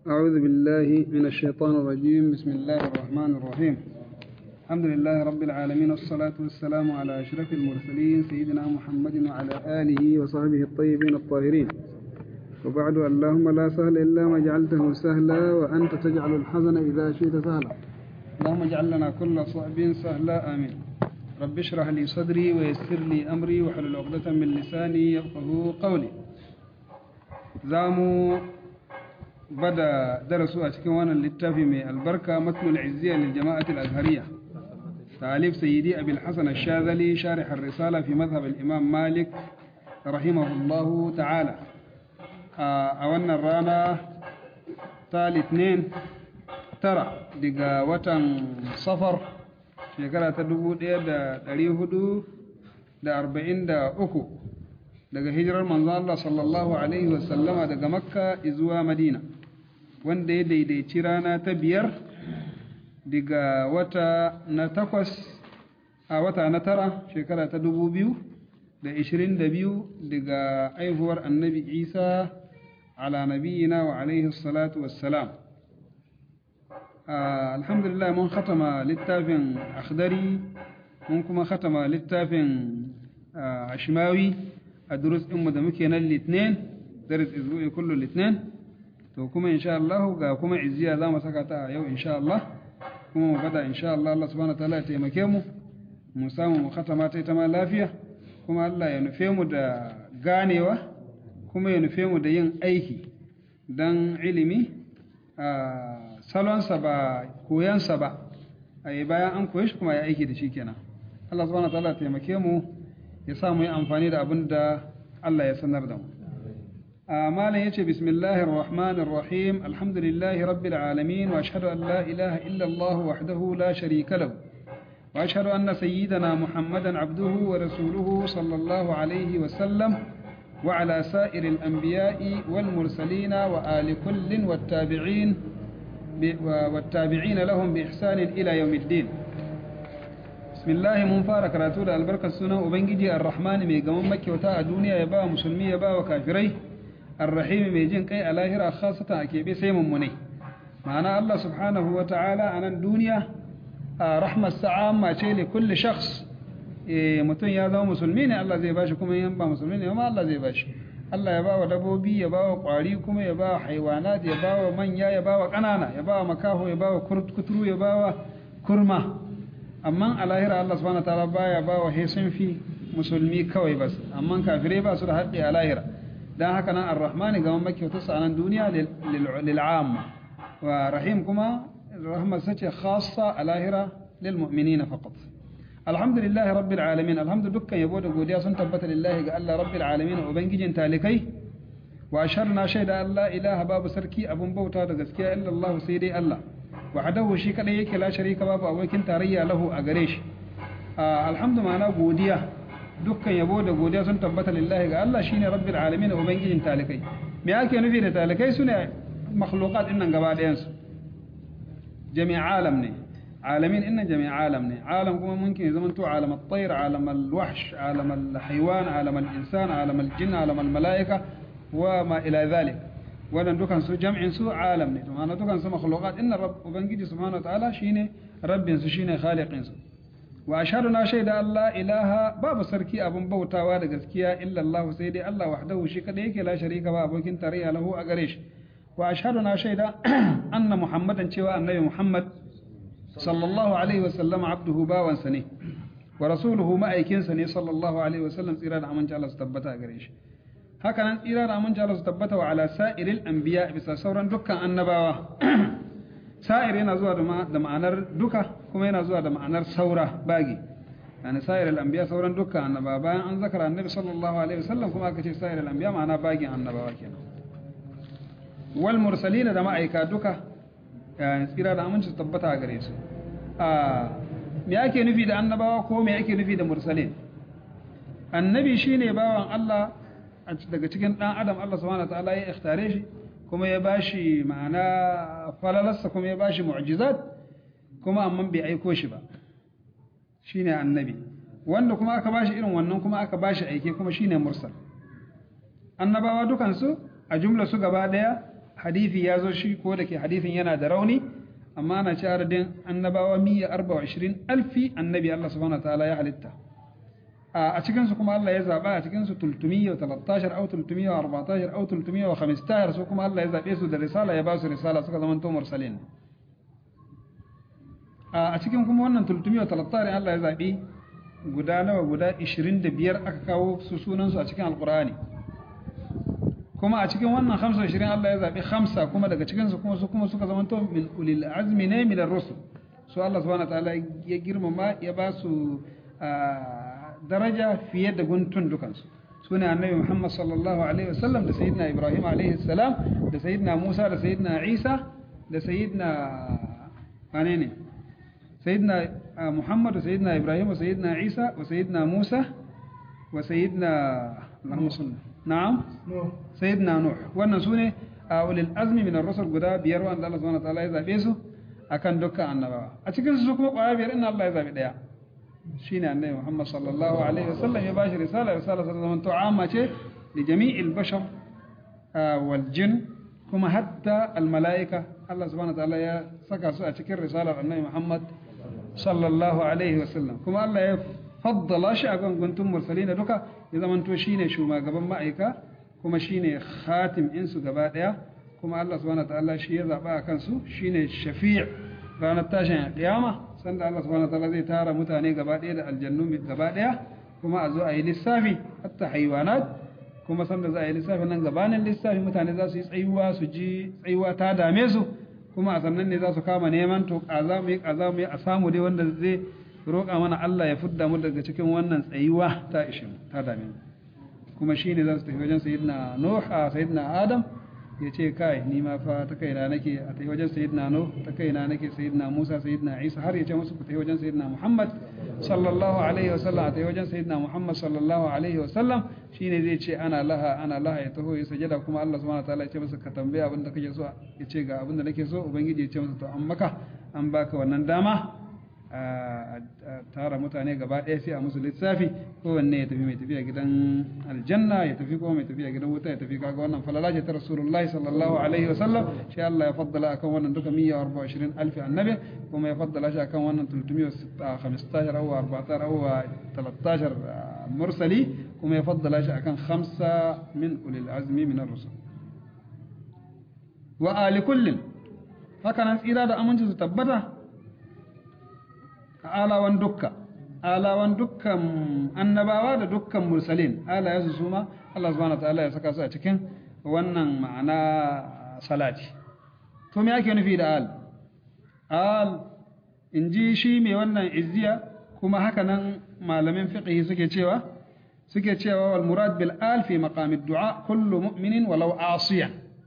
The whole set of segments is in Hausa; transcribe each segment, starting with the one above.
أعوذ بالله من الشيطان الرجيم بسم الله الرحمن الرحيم الحمد لله رب العالمين والصلاة والسلام على أشرف المرسلين سيدنا محمد وعلى آله وصحبه الطيبين الطاهرين وبعد اللهم لا سهل إلا ما جعلته سهلا وأنت تجعل الحزن إذا شئت سهلا اللهم اجعل لنا كل صعب سهلا آمين رب اشرح لي صدري ويسر لي أمري واحلل عقدة من لساني يفقه قولي زامو bada darasu a cikin wannan littafi mai albarka matnul izziya lil jama'ati al-azhariyya ta'alif sayyidi abil hasan ash-shadhali sharih ar-risala fi madhhab al-imam malik rahimahullah ta'ala a wannan rana ta litinin tara daga watan safar shekara ta 1443 daga hijirar manzo Allah sallallahu alaihi wasallama daga makka zuwa madina wanda ya daidaici rana ta biyar daga wata na takwas a wata na tara shekara ta dubu biyu da ishirin da biyu daga aihuwar annabi isa ala nabiyina wa alaihi salatu wassalam alhamdulillah mun khatama littafin akhdari mun kuma khatama littafin ashmawi a durus ɗinmu da muke nan litinin daris izbu'i kullu litinin to kuma insha Allah ga kuma izziya za mu saka ta a yau insha Allah kuma mu bada insha Allah Allah subhanahu wataala ya taimake mu mu samu mu khatama ta ita ma lafiya kuma Allah ya nufe mu da ganewa kuma ya nufe mu da yin aiki dan ilimi a salonsa ba koyansa ba a yi bayan an koye shi kuma ya aiki da shi kenan Allah subhanahu wataala ya taimake mu ya sa mu yi amfani da abin da Allah ya sanar da mu malam yace bismillahir rahmanir rahim alhamdulillahi rabbil alamin wa ashhadu an la ilaha illa Allah wahdahu la sharika lahu wa ashhadu anna sayyidana muhammadan abduhu wa rasuluhu sallallahu alayhi wa sallam wa ala sa'iril anbiya'i wal mursalin wa ali kullin wat tabi'in والتابعين لهم بإحسان إلى يوم الدين bismillahi mun fara karatu da albarkar sunan ubangiji ar-rahman mai gaman makyauta a duniya ya ba musulmi ya ba wa kafirai ar-rahim mai jin kai a lahira khasatan a keɓe sai mummunai ma'ana Allah subhanahu wa ta'ala a nan duniya a rahmar sa'amma ce li kulli shakhs mutum ya zama musulmi ne Allah zai bashi kuma yan ba musulmi ne ma Allah zai bashi Allah ya ba wa dabobi ya ba wa kwari kuma ya ba wa haiwanat ya ba wa manya ya ba wa ƙanana ya ba wa makaho ya ba wa kuturu ya ba wa kurma amma a lahira Allah subhanahu wataala baya ba wa sun fi musulmi kawai bas amma kafirai ba su da haƙƙi a lahira dan haka nan ar-rahmani ga mamaki wata sanan duniya lil amma wa rahim kuma rahma sace khassa a lahira lil mu'minina faqat alhamdulillah rabbil alamin alhamdu dukkan yabo da godiya sun tabbata lillahi ga Allah rabbil alamin ubangijin talikai wa asharna shaida Allah ilaha babu sarki abun bauta da gaskiya illa Allah sai dai Allah wahdahu shi kadai yake la sharika babu abokin tarayya lahu a gare shi alhamdu ma'ana godiya dukkan yabo da godiya sun tabbata lillahi ga Allah shine rabbil alamin ubangijin talikai me ake nufi da talikai sune makhluqat innan gaba ɗayan su jami' alam ne alamin innan jami' alam ne alam kuma mumkin zaman to alam at-tayr alam al-wahsh alam al-haywan alam al-insan alam al-jinn alam al-malaika wa ma ila dhalik wannan dukan su jam'in su alam ne to ma'ana dukan su makhluqat inna rabb ubangiji subhanahu wa ta'ala shine rabbin su shine khaliqin su wa ashhadu na shaida Allah ilaha babu sarki abun bautawa da gaskiya illa Allah sai dai Allah wahdahu shi kadai yake la sharika ba abokin tarayya lahu a gare shi wa ashhadu na shaida anna muhammadan cewa annabi muhammad sallallahu alaihi wa sallam abduhu bawansa ne wa rasuluhu ma'aikinsa ne sallallahu alaihi wa sallam tsira da aminci Allah su tabbata a gare shi haka nan tsira da aminci Allah su tabbata wa ala sa'iril anbiya bisa sauran dukkan annabawa sa'ir yana zuwa da ma'anar duka kuma yana zuwa da ma'anar saura bagi yani sa'iril anbiya sauran dukkan annabawa bayan an zakara annabi sallallahu alaihi wasallam kuma aka ce sa'iril anbiya ma'ana bagin annabawa kenan wal mursalin da ma'aika duka yani tsira da aminci su tabbata a gare su a me ake nufi da annabawa ko me ake nufi da mursalin annabi shine bawan Allah daga cikin ɗan adam Allah subhanahu wataala ya ikhtare shi kuma ya bashi ma'ana falalarsa kuma ya bashi mu'jizat kuma amma bai aiko shi ba shine annabi wanda kuma aka bashi irin wannan kuma aka bashi aike kuma shine mursal annabawa dukansu a jumla su gaba daya hadisi ya zo shi ko da ke hadisin yana da rauni amma ana ci adadin annabawa miya arba wa ishirin alfi annabi Allah subhanahu wa ta'ala ya halitta a cikinsu kuma Allah ya zaɓa a cikinsu tultumiyya wa talattashar au tultumiyya wa arbatashar au tultumiyya wa khamistashar su kuma Allah ya zaɓe su da risala ya ba su risala suka zama to mursalin a cikin kuma wannan tultumiyya wa talattashar Allah ya zaɓi guda nawa guda 25 aka kawo su sunansu a cikin alkur'ani kuma a cikin wannan 25 Allah ya zaɓi hamsa kuma daga cikinsu kuma su kuma suka zama to min ulil azmi ne min ar-rusul su Allah subhanahu wa ta'ala ya girmama ya ba su daraja fiye da guntun dukansu su ne annabi Muhammad sallallahu alaihi wasallam da sayyidina Ibrahim alaihi salam da sayyidina Musa da sayyidina Isa da sayyidina wane ne sayyidina Muhammad da sayyidina Ibrahim wa sayyidina Isa wa sayyidina Musa wa sayyidina Allahumma salli na'am sayyidina Nuh wannan su ne a ulil azmi min ar-rusul guda biyar wanda Allah subhanahu wa ta'ala ya zabe su akan dukkan annabawa a cikin su kuma kwaya biyar inna Allah ya zabi daya shine annabi Muhammad sallallahu alaihi wasallam ya bashi risala risala ta zama tu'ama ce li jami'il bashar wal jin kuma hatta al malaika Allah subhanahu wa ta'ala ya saka su a cikin risalar annabi Muhammad sallallahu alaihi wasallam kuma Allah ya faddala shi a kan guntun mursalin duka ya zamanto shine shugaban ma'aika kuma shine khatim insu gaba daya kuma Allah subhanahu wa ta'ala shi ya zaba a kansu shine shafi' ranar tashin kiyama sanda Allah subhanahu wataala zai tara mutane gaba ɗaya da aljannu gaba ɗaya kuma a zo a yi lissafi hatta haiwanat kuma sanda za a yi lissafi nan gabanin lissafi mutane za su yi tsayuwa su ji tsayuwa ta dame su kuma a sannan ne za su kama neman to kaza mu yi kaza mu yi a samu dai wanda zai roƙa mana Allah ya fudda mu daga cikin wannan tsayuwa ta ishe mu ta dame mu kuma shine za su tafi wajen sayyidina Nuh a sayyidina Adam ya ce kai ni ma fa ta kaina nake a tafi wajen sayyidina Nuh ta kaina nake sayyidina Musa sayyidina Isa har ya ce musu ku tafi wajen sayyidina Muhammad sallallahu alaihi wa sallam a tafi wajen sayyidina Muhammad sallallahu alaihi wa sallam shine zai ce ana laha ana laha ya taho ya sajada kuma Allah subhanahu wataala ya ce masa ka tambaya abin da kake so ya ce ga abin da nake so ubangiji ya ce masa to an maka an baka wannan dama a tara mutane gaba ɗaya sai a musu lissafi kowanne ya tafi mai tafiya gidan aljanna ya tafi kuma mai tafiya gidan wuta ya tafi kaga wannan falala ce ta rasulullahi sallallahu alaihi wa sallam shi Allah ya faddala akan wannan duka 124 alfi annabi kuma ya faddala shi akan wannan 315 aw 14 aw 13 mursali kuma ya faddala shi akan khamsa min ulil azmi min ar-rusul wa ali kullin haka nan tsira da aminci su tabbata alawan dukka alawan dukkan annabawa da dukkan mursalin alayensu su ma Allah subhanahu wataala ya saka su a cikin wannan ma'ana salati to me ake nufi da al al in ji shi mai wannan izziya kuma haka nan malamin fiqh suke cewa suke cewa wal murad bil al fi maqam ad-du'a kullu mu'minin walau asiyan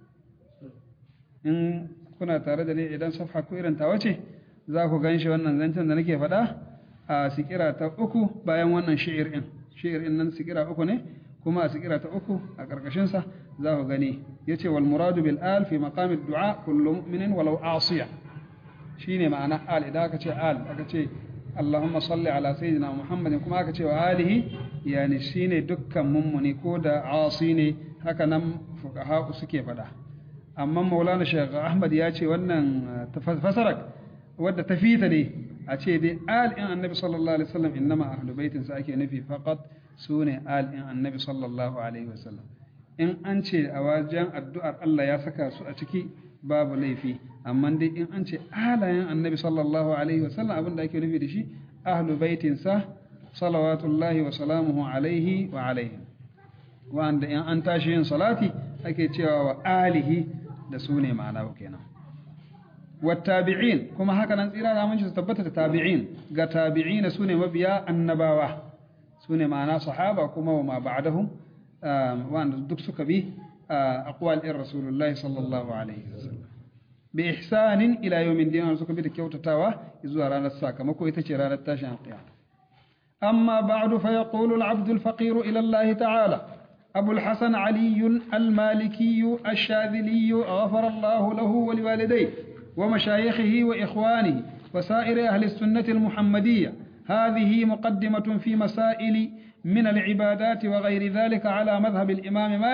in kuna tare da ni idan safha ko irin ta wace za ku gan shi wannan zancen da nake faɗa a sikira ta uku bayan wannan shi'ir ɗin shi'ir ɗin nan sikira uku ne kuma a sikira ta uku a ƙarƙashinsa za ku gani ya ce wal muradu bil al fi maqamid du'a kullu mu'minin walau asiya shine ma'ana al idan aka ce al aka ce Allahumma salli ala sayyidina Muhammadin kuma aka ce wa alihi yani shine dukkan mummuni ko da asi ne haka nan fuqaha suke faɗa amma Maulana Sheikh Ahmad ya ce wannan fasarak wadda ta fita ne a ce dai al'in annabi sallallahu alaihi wasallam innama ahlu baitin sa ake nufi faqat sune al'in annabi sallallahu alaihi wasallam in an ce a wajen addu'ar Allah ya saka su a ciki babu laifi amma dai in an ce alayen annabi sallallahu alaihi wasallam abinda ake nufi da shi ahlu baitin sa salawatullahi wa salamuhu alaihi wa alaihi wanda in an tashi yin salati ake cewa wa alihi da su ne ma'ana kenan والتابعين كما هكذا نصير على من تثبت التابعين قا تابعين سنة مبيا النباوة سنة معنا صحابة كما وما بعدهم وأن دكسك به أقوال الرسول الله صلى الله عليه وسلم بإحسان إلى يوم الدين ونسك به كيوت تاوى إذو رانا الساكة مكو يتشير التاشن القيامة أما بعد فيقول العبد الفقير إلى الله تعالى أبو الحسن علي المالكي الشاذلي غفر الله له ولوالديه ومشايخه وإخوانه وسائر أهل السنة المحمدية هذه مقدمة في مسائل من العبادات وغير ذلك على مذهب الإمام مالك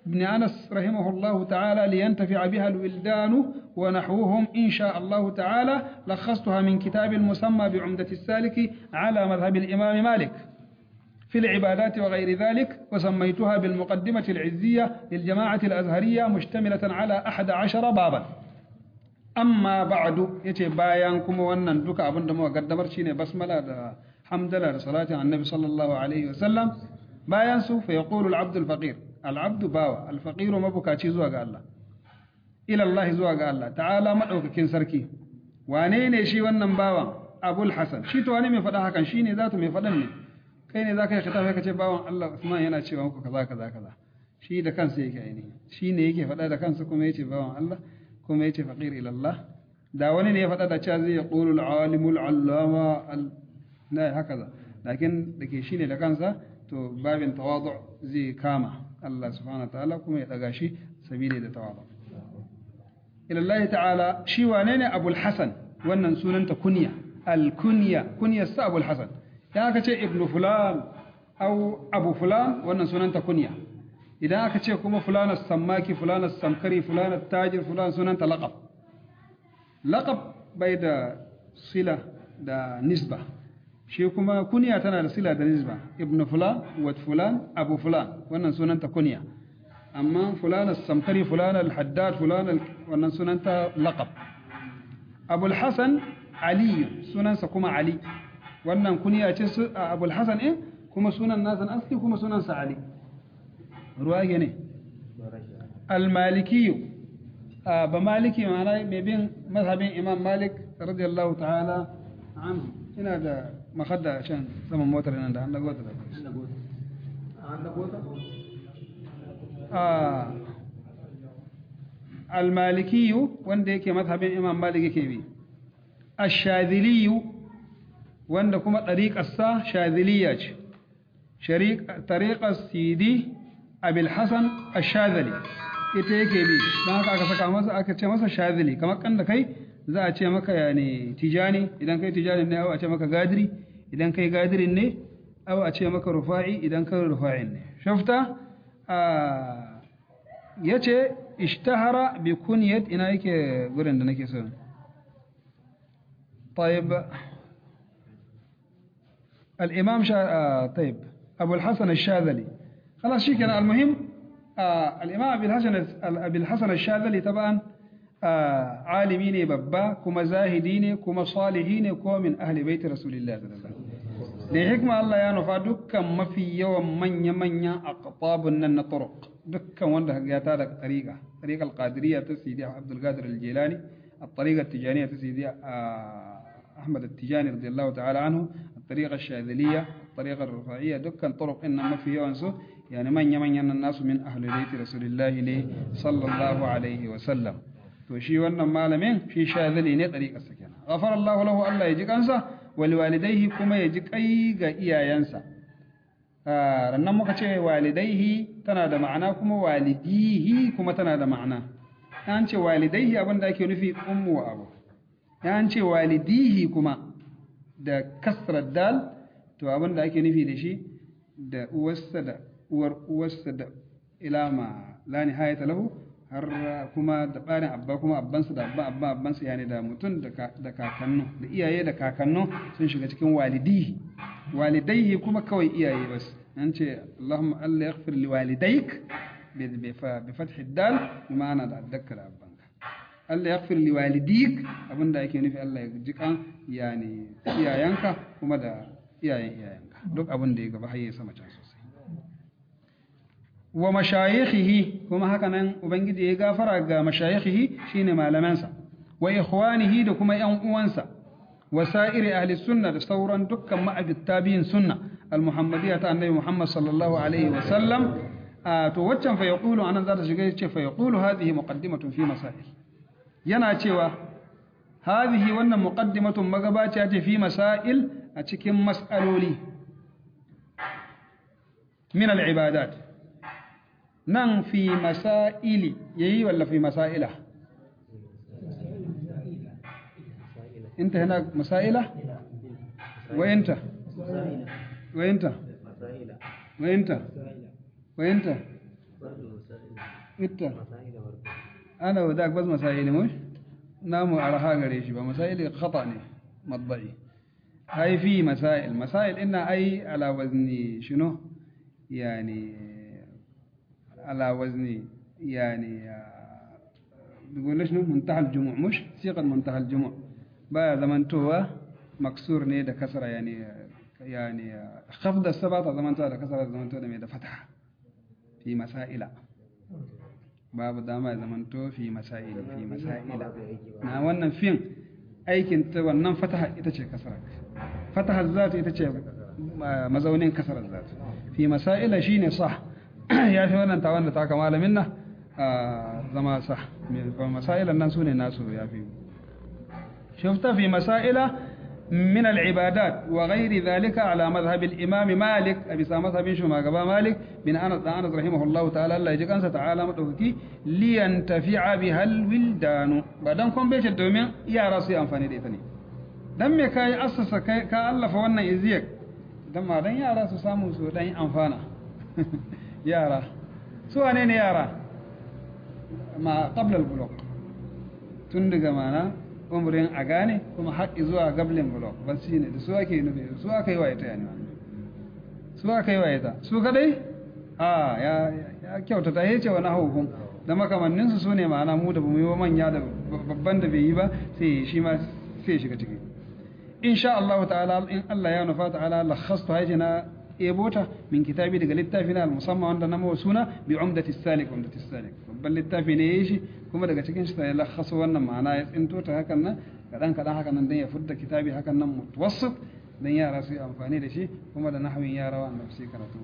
بن أنس رحمه الله تعالى لينتفع بها الولدان ونحوهم إن شاء الله تعالى لخصتها من كتاب المسمى بعمدة السالك على مذهب الإمام مالك في العبادات وغير ذلك وسميتها بالمقدمة العزية للجماعة الأزهرية مشتملة على أحد عشر بابا أما بعد يتي بايانكم وأن دوك أبن دمو قدمر شيني بسملة دا حمدلة صلاة على النبي صلى الله عليه وسلم بايانسو فيقول العبد الفقير العبد باوا الفقير مبكاتي زواج الله إلى الله زواج الله تعالى مدعوك كين سركي وانيني شي wannan bawan Abul Hasan shi to wani mai faɗa hakan shine zatu mai faɗan ne kai ne zaka yi khitabi ka ce bawan Allah Usman yana cewa muku kaza kaza kaza shi da kansa yake aini shi ne yake faɗa da kansa kuma yace bawan Allah kuma yace faqir ila Allah da wani ne ya faɗa da cewa zai yaqulu al-alimul allama la hakaza lakin dake shine da kansa to babin tawadu zai kama Allah subhanahu ta'ala kuma ya daga shi sabili da tawadu ila Allah ta'ala shi wane ne Abul Hasan wannan sunanta kunya al-kunya kunya sa Abul Hasan idan aka ce ibnu fulan au abu fulan wannan sunanta kunya idan aka ce kuma fulan sammaki fulan samkari fulan tajir fulan sunanta laqab laqab bai da sila da nisba shi kuma kunya tana da sila da nisba ibnu fulan wa fulan abu fulan wannan sunanta kunya amma fulan samkari fulan al-haddad fulan wannan sunanta laqab abul hasan ali sunansa kuma ali wannan kuniya ce su abul hasan ɗin kuma sunan nasan aski kuma sunan sa ali ruwa ne al-malikiyu ba maliki ma'ana mai bin mazhabin imam malik radiyallahu ta'ala anhu ina da makadda can saman motar nan da an dago ta da al-malikiyu wanda yake mazhabin imam malik yake bi ash-shadhiliyu wanda kuma ɗariƙarsa shaziliya ce ɗariƙar sidi abil hassan a shazali ita yake bi don haka aka saka masa aka ce masa shazili kamar kan da kai za a ce maka ya ne tijani idan kai tijani ne a ce maka gadiri idan kai gadirin ne a ce maka rufa'i idan kai rufa'in ne shafta ya ce ishtahara bi kunyat ina yake gurin da nake so طيب الإمام شا... آه طيب أبو الحسن الشاذلي خلاص شي كان المهم آه الإمام أبي الحسن أبي الحسن الشاذلي طبعا آه عالمين ببا كما زاهدين كما صالحين كما من أهل بيت رسول الله صلى الله عليه وسلم لحكمة الله يا نفا دكا ما في يوم من يمن أقطاب من طرق دكا وانده قياتا طريقة طريقة القادرية تسيدي عبد القادر الجيلاني الطريقة التجانية تسيدي أحمد التجاني رضي الله تعالى عنه الطريقة الشاذلية الطريقة الرفاعية دكا طرق إنما في يوانسو يعني من يمن الناس من أهل بيت رسول الله صلى الله عليه وسلم وشي وانا مالمين في شاذلي ني طريقة السكينة غفر الله له الله يجيك أنسى ولوالديه كما يجيك أي إيا ينسى rannan muka ce walidaihi tana da ma'ana kuma walidihi kuma tana da ma'ana an ce walidaihi abin da ake nufi ummu wa abu an ce walidihi kuma da kasrar dal to abin da ake nufi da shi da uwarsa da uwar uwarsa da ilama la nihayata lahu har kuma da ɓarin abba kuma abbansa da abba abba abbansa yani da mutum da kakannu da iyaye da kakannu sun shiga cikin walidihi walidaihi kuma kawai iyaye bas an ce Allahumma Allah yaghfir li walidayk bi fath dal ma'ana da addaka da abbanka Allah yaghfir li walidik abinda yake nufi Allah ya ji kan yani iyayenka kuma da iyayen iyayenka duk abin da ya gaba har ya sama can sosai wa mashayikhihi kuma haka nan ubangiji ya gafara ga mashayikhihi shine malamansa wa ikhwanihi da kuma yan uwansa wa sa'iri ahli sunna da sauran dukkan ma'abita biyin sunna al-muhammadiyya ta annabi muhammad sallallahu alaihi wa sallam to waccan fa yaqulu anan za ta shiga yace fa yaqulu hadhihi muqaddimatun fi masail yana cewa hadhihi wannan muqaddimatun magabaciya ce fi masail a cikin mas'aloli min al-ibadat nan fi masaili yayi walla fi masaila انت هنا مسائلة وانت وانت وانت وانت ita ana wadak bas masaili mush namu araha gare shi ba masaili khata ne madba'i hay fi masail masail inna ay ala wazni shino yani ala wazni yani بيقول ليش منتهى الجموع مش صيغه منتهى الجموع بقى زمان توا مكسور ne da kasra yani يعني خفض السبعة زمان ده كسر زمان ده ده فتحة في مسائل باب دama zamanto fi masail fi masaila na wannan fin aikin ta wannan fataha ita ce kasara fataha zat ita ce mazaunin kasarar zat fi masaila shine sah ya fi wannan tawan da ta kama malamin na zama sah masailan nan sune nasu ya fi shufta fi masaila من العبادات وغير ذلك على مذهب الإمام مالك أبي سامة بن شما قبا مالك بن أنس أنس رحمه الله تعالى الله يجيك أنسى تعالى مدوكي لينتفع بها الولدان بعدين كون بيش الدومين يا راسي أنفاني ديتني دم كاي أسس كا الله فوانا إزيك دم دن يا راسو سامو سو دن أنفانا يا را سو أنين يا را ما قبل البلوغ تندق معنا umrin a gane kuma haƙi zuwa gablin blok ban shi ne da su ake nufi su aka yi wa ita yani su aka yi wa ita su kadai a ya kyauta ta yace wani hukun da makamanninsu su ne ma'ana mu da bamu yi wa manya da babban da bai yi ba sai shi ma sai shiga ciki insha Allah ta'ala in Allah ya nufa ta'ala lakhastu hajina ebota min kitabi daga littafi na musamman wanda na mawa suna bi umdati salik umdati salik babban littafi ne yayi shi kuma daga cikin shi ya lakhasu wannan ma'ana ya tsinto ta hakan nan kadan kadan hakan nan dan ya fudda kitabi hakan nan mutawassit dan yara su yi amfani da shi kuma da nahwin yara wa annabi sai karatu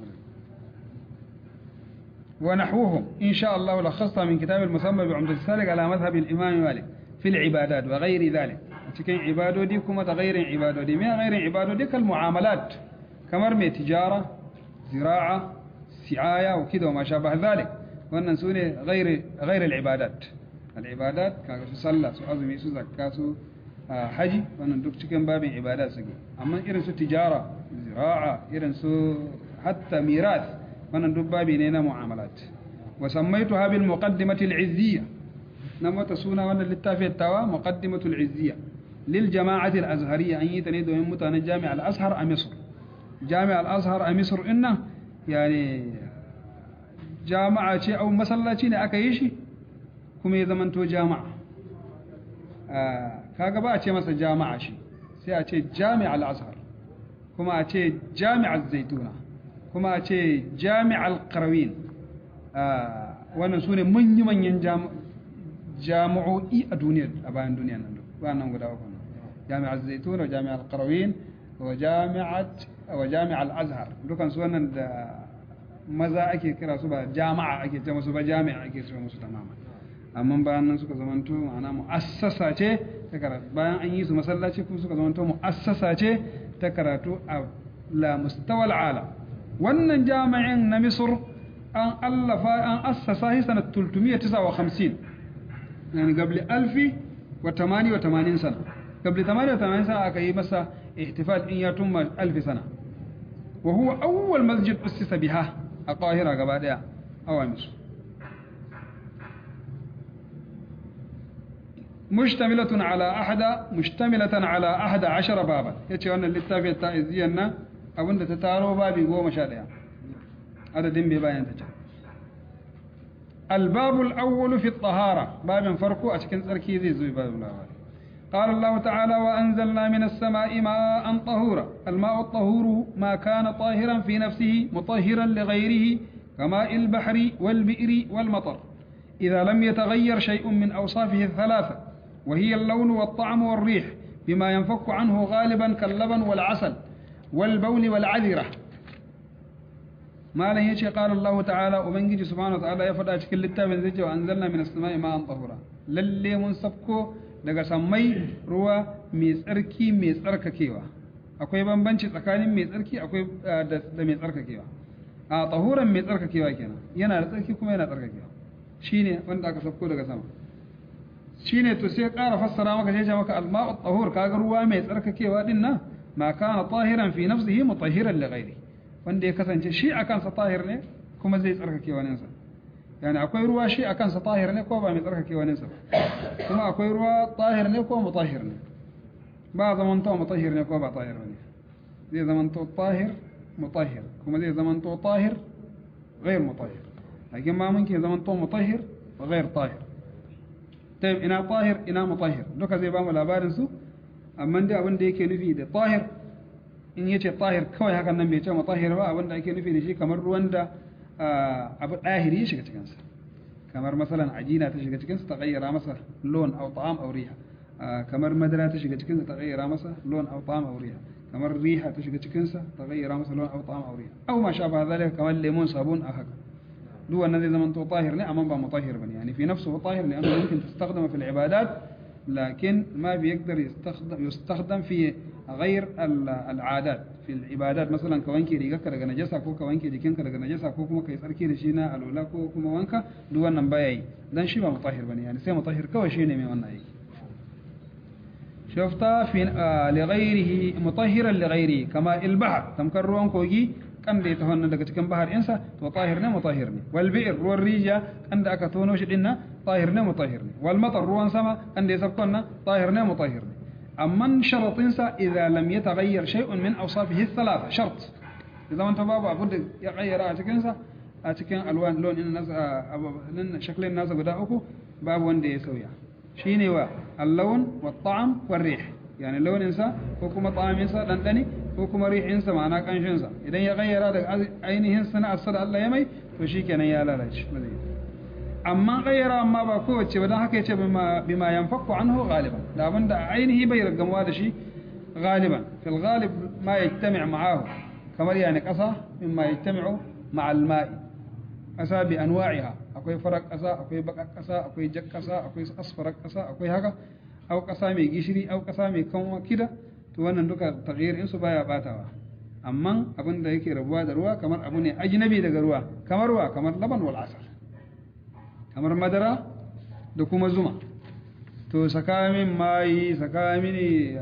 wa nahwuhum insha Allah lakhasta min kitab al-musamma bi umdati salik ala madhhab al-imam malik fi al-ibadat wa ghairi dhalik cikin ibadodi kuma da ghairin ibadodi me ghairin ibadodi kal mu'amalat kamar mai tijara zira'a si'aya wa kida wa ma shabah dhalik wannan sune ghairi ghairi al-ibadat al-ibadat kaga su sallah su azumi su zakka su haji wannan duk cikin babin ibada suke amma irin su tijara zira'a irin su hatta mirath wannan duk babi ne na mu'amalat wa sammaytuha bil muqaddimati al-izziyya na mata suna wannan littafin tawa muqaddimatu al-izziyya lil jama'ati al-azhariyya an yi ta ne domin mutanen jami'a al-azhar a misr jami'a al-azhar a misr inna yani jama'a ce au masallaci ne aka yi shi kuma ya zamanto jama'a kaga ba a ce masa jama'a shi sai a ce jami'a al-azhar kuma a ce jami'a az-zaituna kuma a ce jami'a al-qarawin wannan sune manyan jami'o'i a duniya a bayan duniya nan wannan guda uku jami'a az-zaituna wa jami'a al-qarawin wa jami'at wa jami'a al-azhar dukan su wannan da maza ake kira su ba jama'a ake ce musu ba jami'a ake ce musu tamama amma bayan nan suka zamanto ma'ana mu'assasa ce ta karatu bayan an yi su masallaci kuma suka zamanto mu'assasa ce ta karatu a la mustawal ala wannan jami'in na misr an allafa an assasa shi sanat 359 yani qabli alfi wa tamani wa tamanin sana qabli tamani wa tamanin sana aka yi masa ihtifal in ya tumma alfi sana wa huwa awwal masjid ussisa biha a qahira gaba daya awa misr مشتملة على أحد مشتملة على أحد عشر بابا يتشي أن اللتافية التائزية أبن تتارو بابي قوم شاديا هذا دين بباين تجا الباب الأول في الطهارة باب فرقو أشكن سركي ذي زوي باب الله قال الله تعالى وأنزلنا من السماء ماء طهورا الماء الطهور ما كان طاهرا في نفسه مطهرا لغيره كماء البحر والبئر والمطر إذا لم يتغير شيء من أوصافه الثلاثة وهي اللون والطعم والريح بما ينفك عنه غالبا كاللبن والعسل والبول والعذرة ما لن يشي قال الله تعالى وبنجي سبحانه وتعالى يفضل أشكال للتابن زيجي وأنزلنا من السماء ماء طهورا للي منصفكو daga sammai ruwa mai tsarki mai tsarkakewa akwai bambanci tsakanin mai tsarki akwai da mai tsarkakewa a tahuran mai tsarkakewa kenan yana da tsarki kuma yana tsarkakewa shine wanda aka sauko daga sama shine to sai ƙara fassara maka sai maka al-ma'u tahur kaga ruwa mai tsarkakewa din nan ma kana tahiran fi nafsihi mutahhiran li ghairi wanda ya kasance shi akan sa tahir ne kuma zai tsarkake wani sa yani akwai ruwa shi a kansa tahir ne ko ba mai tsarkake wani sa kuma akwai ruwa tahir ne ko mutahhir ne ba zaman to mutahhir ne ko ba tahir ne zai zaman to tahir mutahhir kuma zai zaman to tahir غير مطهر لكن ما ممكن زمن تو مطهر وغير طاهر طيب ina طاهر ina mutahhir duka zai ba mu labarin su amma dai abin da yake nufi da tahir in yace tahir kawai hakan nan bai ce mutahhir ba abin da ake nufi da shi kamar ruwan da abu dahiri ya shiga cikin sa kamar masalan ajina ta shiga cikin sa ta gayyara masa lon aw ta'am aw riha kamar madara ta shiga cikin sa ta gayyara masa lon aw ta'am aw riha kamar riha ta shiga cikin sa ta gayyara masa lon aw ta'am aw riha aw ma sha ba zalika kamar lemon sabun a haka duk wannan zai zama to tahir ne amma ba mutahhir bane yani fi nafsuhu tahir لانه ممكن تستخدم في العبادات لكن ما بيقدر يستخدم يستخدم في غير العادات في العبادات مثلا كوانكي rigarka daga najasa ko ka wanke jikinka daga najasa ko kuma kai tsarki da shi na alula ko kuma wanka duk wannan baya yi dan shi ba mutahhir bane yani sai mutahhir kawai shine mai wannan aiki شفتا في لغيره مطهرا لغيره كما البحر تمكر ruwan kogi kan da ya taho daga cikin bahar insa to tahir ne mutahhir ne wal bi'r ruwan rija kan da aka tono shi dinna tahir ne mutahhir ne wal matar ruwan sama kan da ya sabko nan tahir ne mutahhir ne amma sharatin sa idza lam yataghayyar shay'un min awsafihi thalatha shart idan wanta babu abu da ya gayyara a cikin sa a cikin alwan lon din nasa nan shaklin nasa guda uku babu wanda ya sauya shine wa al-lawn wa at-ta'am wa rih yani launin sa ko kuma ta'amin sa dandani ko kuma rihin sa ma'ana kanshin sa idan ya gayyara daga ainihin sana'ar sa da Allah ya mai to shikenan ya lalace amma gayyara amma ba kowace ba dan haka yace bima bima yanfaku anhu ghaliban da abinda ainihi bai ragamuwa da shi غالبا في الغالب ما يجتمع معه كما يعني قصة مما يجتمع مع الماء قصة بأنواعها أكوي فرق قصة أكوي بقى قصة أكوي جك قصة أكوي أصفر قصة أكوي هكا أو قصة مي جشري أو قصة مي كون كده to wannan duka taghyir in su baya batawa amma abin da yake rabuwa da ruwa kamar abu ne ajnabi daga ruwa kamar ruwa kamar laban wal asal kamar madara da kuma zuma to saka min mai saka mini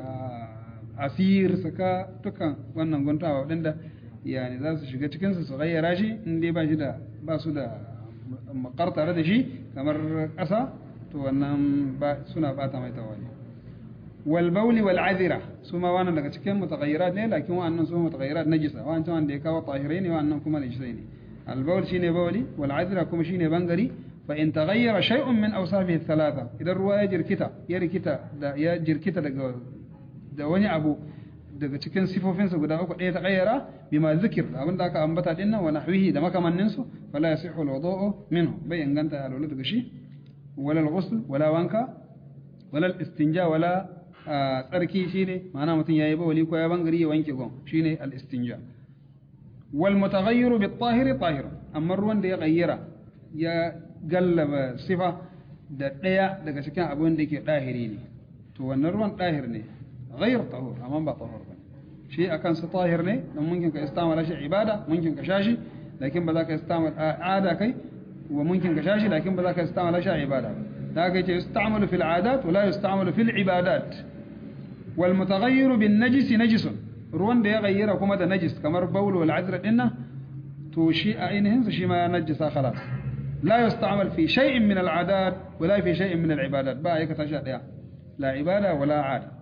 asir saka dukan wannan guntawa waɗanda yani za su shiga cikinsu su gayyara shi in dai ba shi da ba su da makar tare da shi kamar ƙasa to wannan ba suna bata mai tawali wal bauli wal azira su ma wannan daga cikin mutaghayyirat ne lakin wannan su mutaghayyirat najisa wannan wanda ya kawo tahirai ne wannan kuma najisai ne al baul shine bauli wal azira kuma shine bangari fa in taghayyara shay'un min awsafihi thalatha idan ruwa ya jirkita ya rikita da ya jirkita daga da wani abu daga cikin sifofinsa guda uku ɗaya ta ƙayyara bima zikir abinda aka ambata din nan wa nahwihi da makamannin su fala yasihu alwudu'u minhu bai inganta alwala daga shi wala alghusl wala wanka wala istinja wala tsarki shine ma'ana mutum yayi bawali ko ya bangare ya wanke gon shine al-istinja wal mutaghayyiru bit tahiri tahir amma ruwan da ya gayyara ya gallaba sifa da ɗaya daga cikin abin da yake ɗahiri ne to wannan ruwan ɗahir ne غير طهور أمام با طهور بني شيء أكن سطاهر ني ممكن كاستعمل شيء عبادة ممكن كشاشي لكن بذاك استعمل عادة كي وممكن كشاشي لكن بذاك استعمل شيء عبادة ذاك يستعمل في العادات ولا يستعمل في العبادات والمتغير بالنجس نجس روان ده يغير كما ده نجس كمر بول والعذر إنه توشي أينهن شيء ما نجس خلاص لا يستعمل في شيء من العادات ولا في شيء من العبادات بقى يكتشف لا عبادة ولا عادة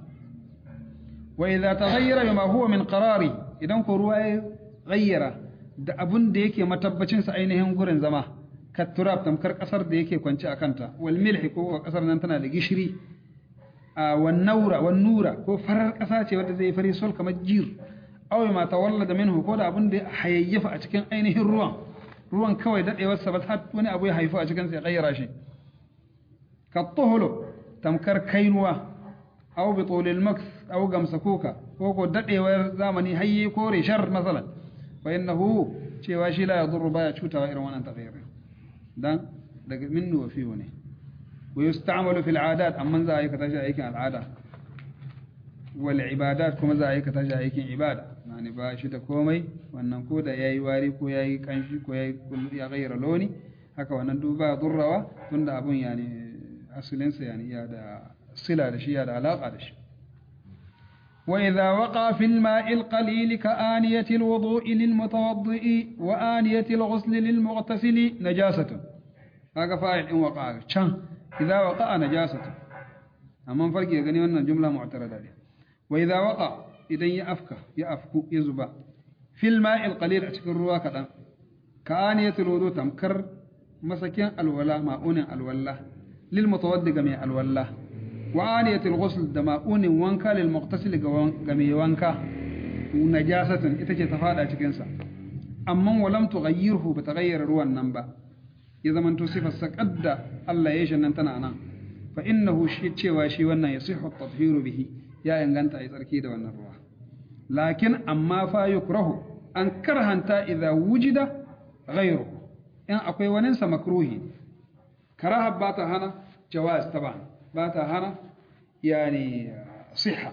وإذا تغير بما هو من قراري idan ko ruwa ya gayyara da abun da yake matabbacin sa ainihin gurin zama ka turab tamkar kasar da yake kwance a kanta wal milhi ko kasar nan tana da gishiri a wan naura wan nura ko farar kasa ce wadda zai fari sol kamar jir aw ma tawallada minhu ko da abun da hayayyafa a cikin ainihin ruwan ruwan kawai dadewar sa ba har wani abu ya haifu a cikin sa ya gayyara shi ka tuhulu tamkar kainuwa أو بطول المكث أو قمسكوكا وكو دقي زمني هي كوري شر مثلا فإنه شيء واشي لا يضر بايا شوتا غير وانا تغيره ده ده منه وفيه نه ويستعمل في العادات أما ذا أيك تجا أيك العادة والعبادات كما ذا أيك تجا أيك عبادة يعني باشي da komai wannan ko da yayi wari ko yayi kanshi ko yayi ya gaira loni haka wannan duba durrawa tunda abun yani asalinsa yani ya da صلة لشيء علاقة لشيء وإذا وقع في الماء القليل كآنية الوضوء للمتوضئ وآنية الغسل للمغتسل نجاسة kaga fa'il in waqa can idza waqa najasatu amma farki gani wannan jumla mu'tarada ne wa idza waqa idan ya afka ya afku ya zuba fil ma'il qalil a cikin ruwa kadan ka aniyatul wudu tamkar masakin alwala ma'unin alwala lil mutawaddi ga mai alwala wa aniyatul ghusl da ma'unin wanka lil muqtasil ga mai wanka najasatun ita ce ta fada cikin sa amma walam tughayyirhu ba taghayyara ruwan nan ba ya zamanto sifar sa kadda Allah ya shi nan tana nan fa innahu shi cewa shi wannan yasihu at-tathhiru bihi ya inganta ai tsarki da wannan ruwa lakin amma fa yukrahu an karhanta idza wujida ghayru in akwai wani sa makruhi karaha ba ta hana jawaz taban ba ta hana yani siha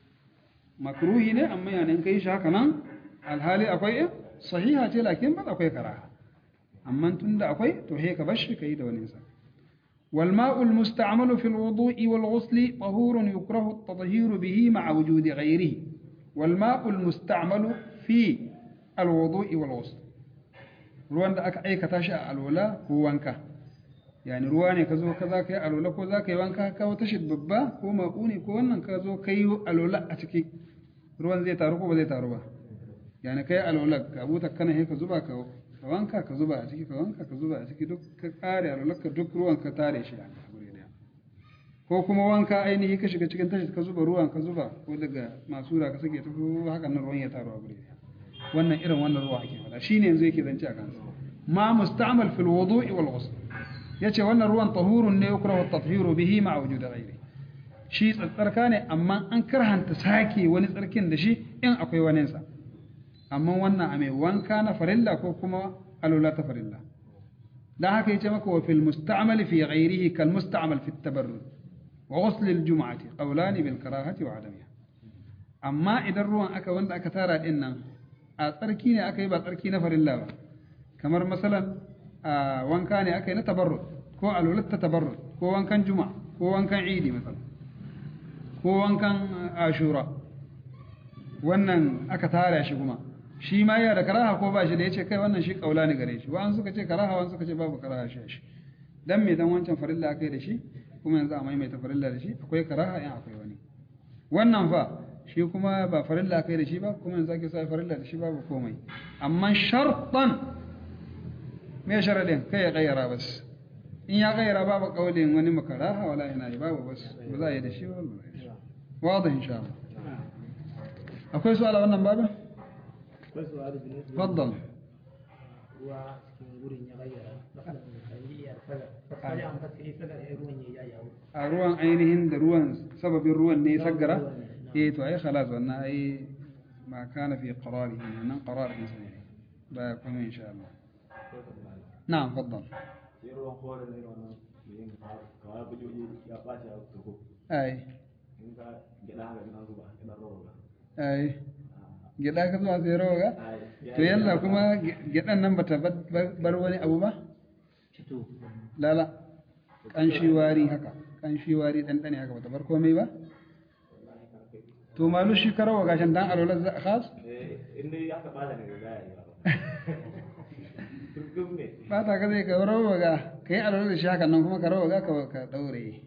makruhi ne amma yani in kai shi haka nan alhali akwai sahiha ce lakin ba akwai karaha amma tunda akwai to he ka bashi kai da wani sa والماء المستعمل في الوضوء والغسل طهور يكره التطهير به مع وجود غيره والماء المستعمل في الوضوء والغسل ruwan da aka aikata shi a alwala ko wanka yani ruwa ne ka zo ka za ka yi alwala ko za ka yi wanka ka wata shi babba ko maƙuni ko wannan ka zo ka yi alwala a ciki ruwan zai taru ko ba zai taru ba yani ka yi alwala ka buta kana ka zuba ka ka wanka ka zuba a ciki ka wanka ka zuba a ciki duk ka kare alwalarka duk ruwan ka tare shi a guri daya ko kuma wanka ainihi ka shiga cikin tashi ka zuba ruwan ka zuba ko daga masu da ka sake ta ko hakan nan ruwan ya taru a guri daya wannan irin wannan ruwa ake fada shine yanzu yake zance a kansa ma musta'mal fil wudu'i wal ghusl yace wannan ruwan tahurun ne yukrahu at-tathiru bihi ma'a wujud ghairi shi tsarka ne amma an karhanta sake wani tsarkin da shi in akwai waninsa amma wannan a mai wanka na farilla ko kuma alula ta farilla dan haka yace maka wa fil musta'mal fi ghayrihi kal musta'mal fi at-tabarrud wa ghusl al-jum'ati qawlan bil karahati wa adamiha amma idan ruwan aka wanda aka tara din nan a tsarki ne aka yi ba tsarki na farilla ba kamar masalan a wanka ne aka yi na tabarrud ko alulat ta tabarrud ko wankan juma'a ko wankan idi masalan ko wankan ashura wannan aka tara shi kuma shi ma yana da karaha ko ba shi da yace kai wannan shi kaula ne gare shi wa'an suka ce karaha wa'an suka ce babu karaha shi shi dan me dan wancan farilla aka yi da shi kuma yanzu a maimaita farilla da shi akwai karaha in akwai wani wannan fa shi kuma ba farilla aka yi da shi ba kuma yanzu ake sa farilla da shi babu komai amma shartan me sharadin kai ya gayyara bas in ya gayyara babu kaulin wani makaraha wala yana yi babu bas ba za a yi da shi ba واضح إن شاء الله أكوي سؤال عن بابه akwai su'adu bin Yusuf تفضل ruwa cikin wurin ya gayyara masalan ayyiyar sagar fasali an fata yi sagar ya ruwan ya yawo a ruwan ainihin da ruwan sababin ruwan ne saggara eh to ai khalas wannan ai ma kana fi qararihi nan qarar din sai ba kuma insha Allah na'am faddal sai ruwan kore ne wannan yin kawai bujoji ya ɓaci a tuko ai in ka gida haka ina zuba ina roba ai gida ka zuwa sai rawa to yalla kuma gidan nan bata bar wani abu ba cito lala kanshi wari haka kanshi wari ɗanɗane haka bata bar komai ba to malu shi karawa gashin dan alwalar za khas in dai aka ɓata ne ga ya yi ba duk ne ba ta ka zai ka rawa ga ka yi alwalar da shi haka nan kuma ka rawa ga ka ka daure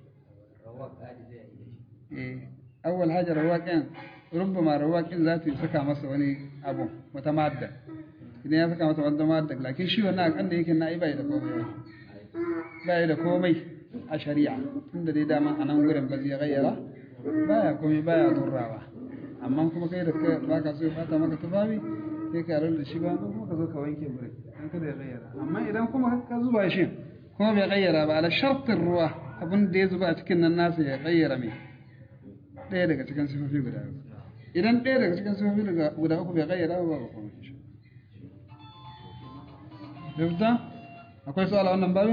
eh awwal hajar rawaƙin rubbama rawaƙin za ta saka masa wani abu wata madda idan ya saka masa wata madda lakin shi wannan akan da yake na bai da komai ba bai da komai a shari'a tunda dai dama a nan gurin ba zai gayyara baya komai baya durrawa amma kuma kai da kai baka so ya bata maka tufafi sai ka yarar da shi ba kuma ka zo ka wanke gurin dan kada ya gayyara amma idan kuma ka zuba shi kuma bai gayyara ba ala shartin ruwa abin da ya zuba a cikin nan nasa ya gayyara mai ɗaya daga cikin sifofi guda uku idan ɗaya daga cikin sifofi guda uku bai gayyara ba ba kuma shi يبدأ أقول سؤال عن بابي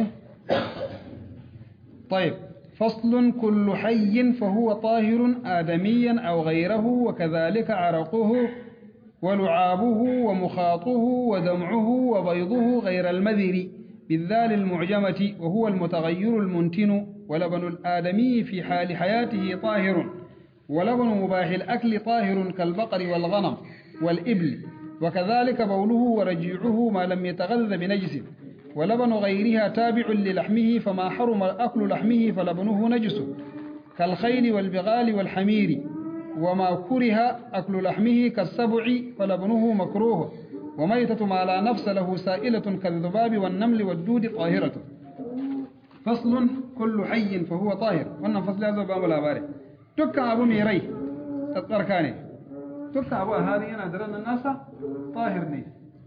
طيب فصل كل حي فهو طاهر آدميا أو غيره وكذلك عرقه ولعابه ومخاطه ودمعه وبيضه غير المذر بالذال المعجمة وهو المتغير المنتن ولبن الآدمي في حال حياته طاهر ولبن مباح الأكل طاهر كالبقر والغنم والإبل وكذلك بوله ورجيعه ما لم يتغذى بنجس ولبن غيرها تابع للحمه فما حرم أكل لحمه فلبنه نجس كالخيل والبغال والحمير وما كره أكل لحمه كالسبع فلبنه مكروه وميتة ما لا نفس له سائلة كالذباب والنمل والدود طاهرة فصل كل حي فهو طاهر wannan fasli ya zo ba mu labari dukkan abu mai rai tsarka ne dukkan abu a halin yana da ranar nasa tahir ne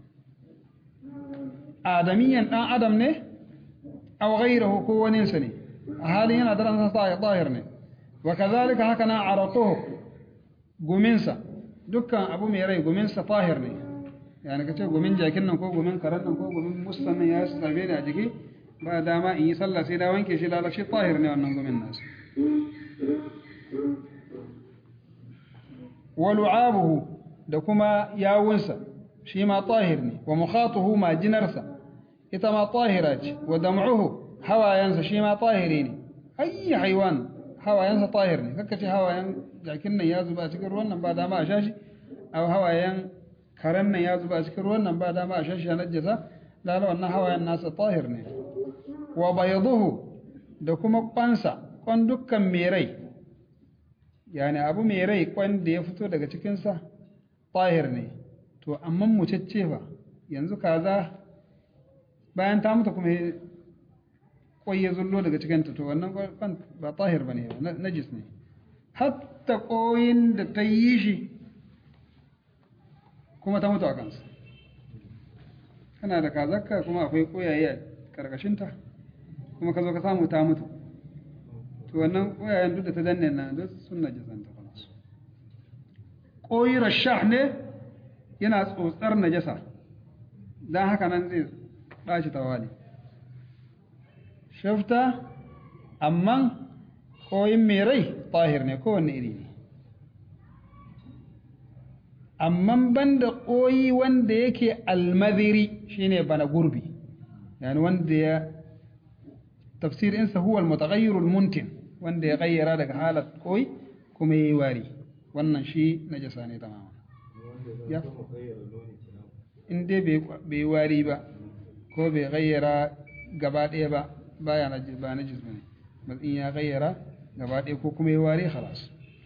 adamiyan dan adam ne aw ghayruhu ko waninsa ne a halin yana da ranar nasa tahir ne wa kazalika haka na araquhu guminsa dukkan abu mai rai guminsa tahir ne yani kace gumin jakin nan ko gumin karan nan ko gumin mustan nan ya sabe da jiki ba dama in yi sallah sai da wanke shi lalace tahir ne wannan gumin nasu wa lu'abuhu da kuma yawunsa shi ma tahir ne wa mukhatuhu ma jinarsa ita ma tahira ce wa dam'uhu hawayansa shi ma tahiri ne ayyi haywan hawayansa tahir ne kaka ce hawayan jakin nan ya zuba cikin ruwan nan ba dama a shashi aw hawayan karen nan ya zuba cikin ruwan nan ba dama a shashi na najasa lala wannan hawayan nasa tahir ne wa bayduhu da kuma kwansa kwan dukkan mai rai yani abu mai rai kwan da ya fito daga cikinsa tahir ne to amma mucacce fa yanzu kaza bayan ta mutu kuma kwai ya zullo daga cikinta to wannan kwan ba tahir ba ne najis ne hatta koyin da ta yi shi kuma ta mutu a kansa kana da kazakka kuma akwai koyaye a karkashinta kuma ka zo ka samu ta mutu to wannan koyayen duk da ta danne na duk sun najasanta kuma su koyi rashah ne yana tsotsar najasa don haka nan zai ɗaci tawali shafta amma koyin mai rai tahir ne kowanne iri ne amma banda koyi wanda yake almadhiri shine bana gurbi yani wanda ya tafsir insa huwa almutaghayyir almuntin wanda ya gayyara daga halat koyi kuma yayi wari wannan shi najasa ne tamama ya in dai bai wari ba ko bai gayyara gaba ɗaya ba baya najis ba najis bane in ya gayyara gaba ɗaya ko kuma ya wari khalas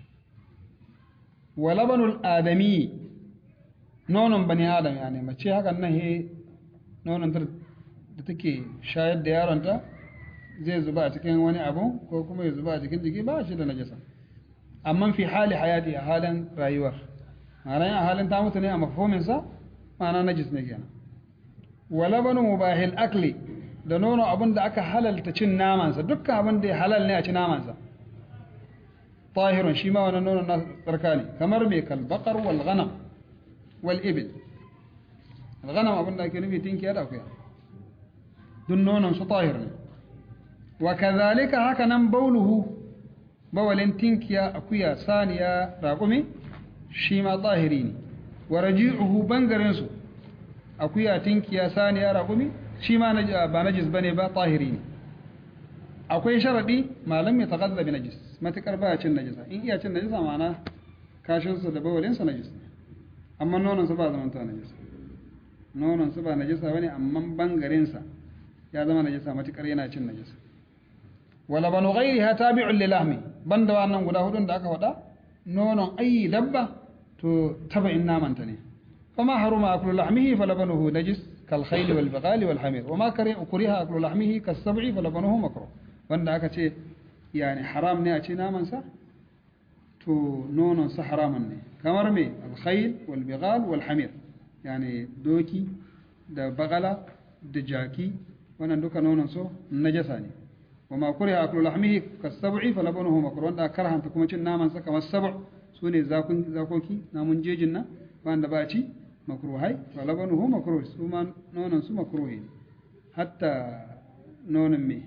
wa labanul adami nonon bani adam yani mace hakan nan he nonon ta da take shayar da yaronta zai zuba a cikin wani abu ko kuma ya zuba a cikin jiki ba shi da najasa amma fi hali hayati a halin rayuwar ma'ana a halin ta mutu ne a mafhuminsa ma'ana najis ne kenan wa labanu mubahil akli da nono abin da aka halalta cin namansa dukkan abin da ya halal ne a ci namansa tahirun shi ma wannan nonon na tsarka ne kamar mai kalbakar wal ghanam wal ibil al ghanam abin da ake nufi tinkiya da akuya duk nonon su tahir ne wa kazalika haka nan bauluhu bawalin tinkiya akuya saniya raƙumi shi ma tahiri ne wa raji'uhu bangaren su akuya tinkiya saniya raƙumi shi ma ba najis bane ba tahiri ne akwai sharadi malam ya taqadda bi najis matakar baya cin najisa in iya cin najisa ma'ana kashin sa da bawalin sa najis amma nonon sa ba zaman ta najis nonon sa ba najisa bane amma bangaren sa ya zama najisa matakar yana cin najisa wala banu ghairiha tabi'un li lahmi banda wannan guda hudun da aka faɗa nonon ayi dabba to taba'in namanta ne fama haruma aklu lahmihi falabanuhu najis كالخيل والبغال والحمير وما كره أكل لحمه كالسبع فلبنه مكروه wanda aka ce yani haram ne a ci namansa to nononsa haramun ne kamar me alkhayl wal bighal wal hamir yani doki da bagala da jaki wannan duka nonon so najasa ne wa ma kuriha aklu lahmihi kasab'i falabanuhu makruh wanda karhanta kuma cin namansa kamar sab' sune zakun zakoki namun jejin nan wanda ba ci makruhai wa labanuhu makruh su ma nonon su makruhi ne hatta nonon me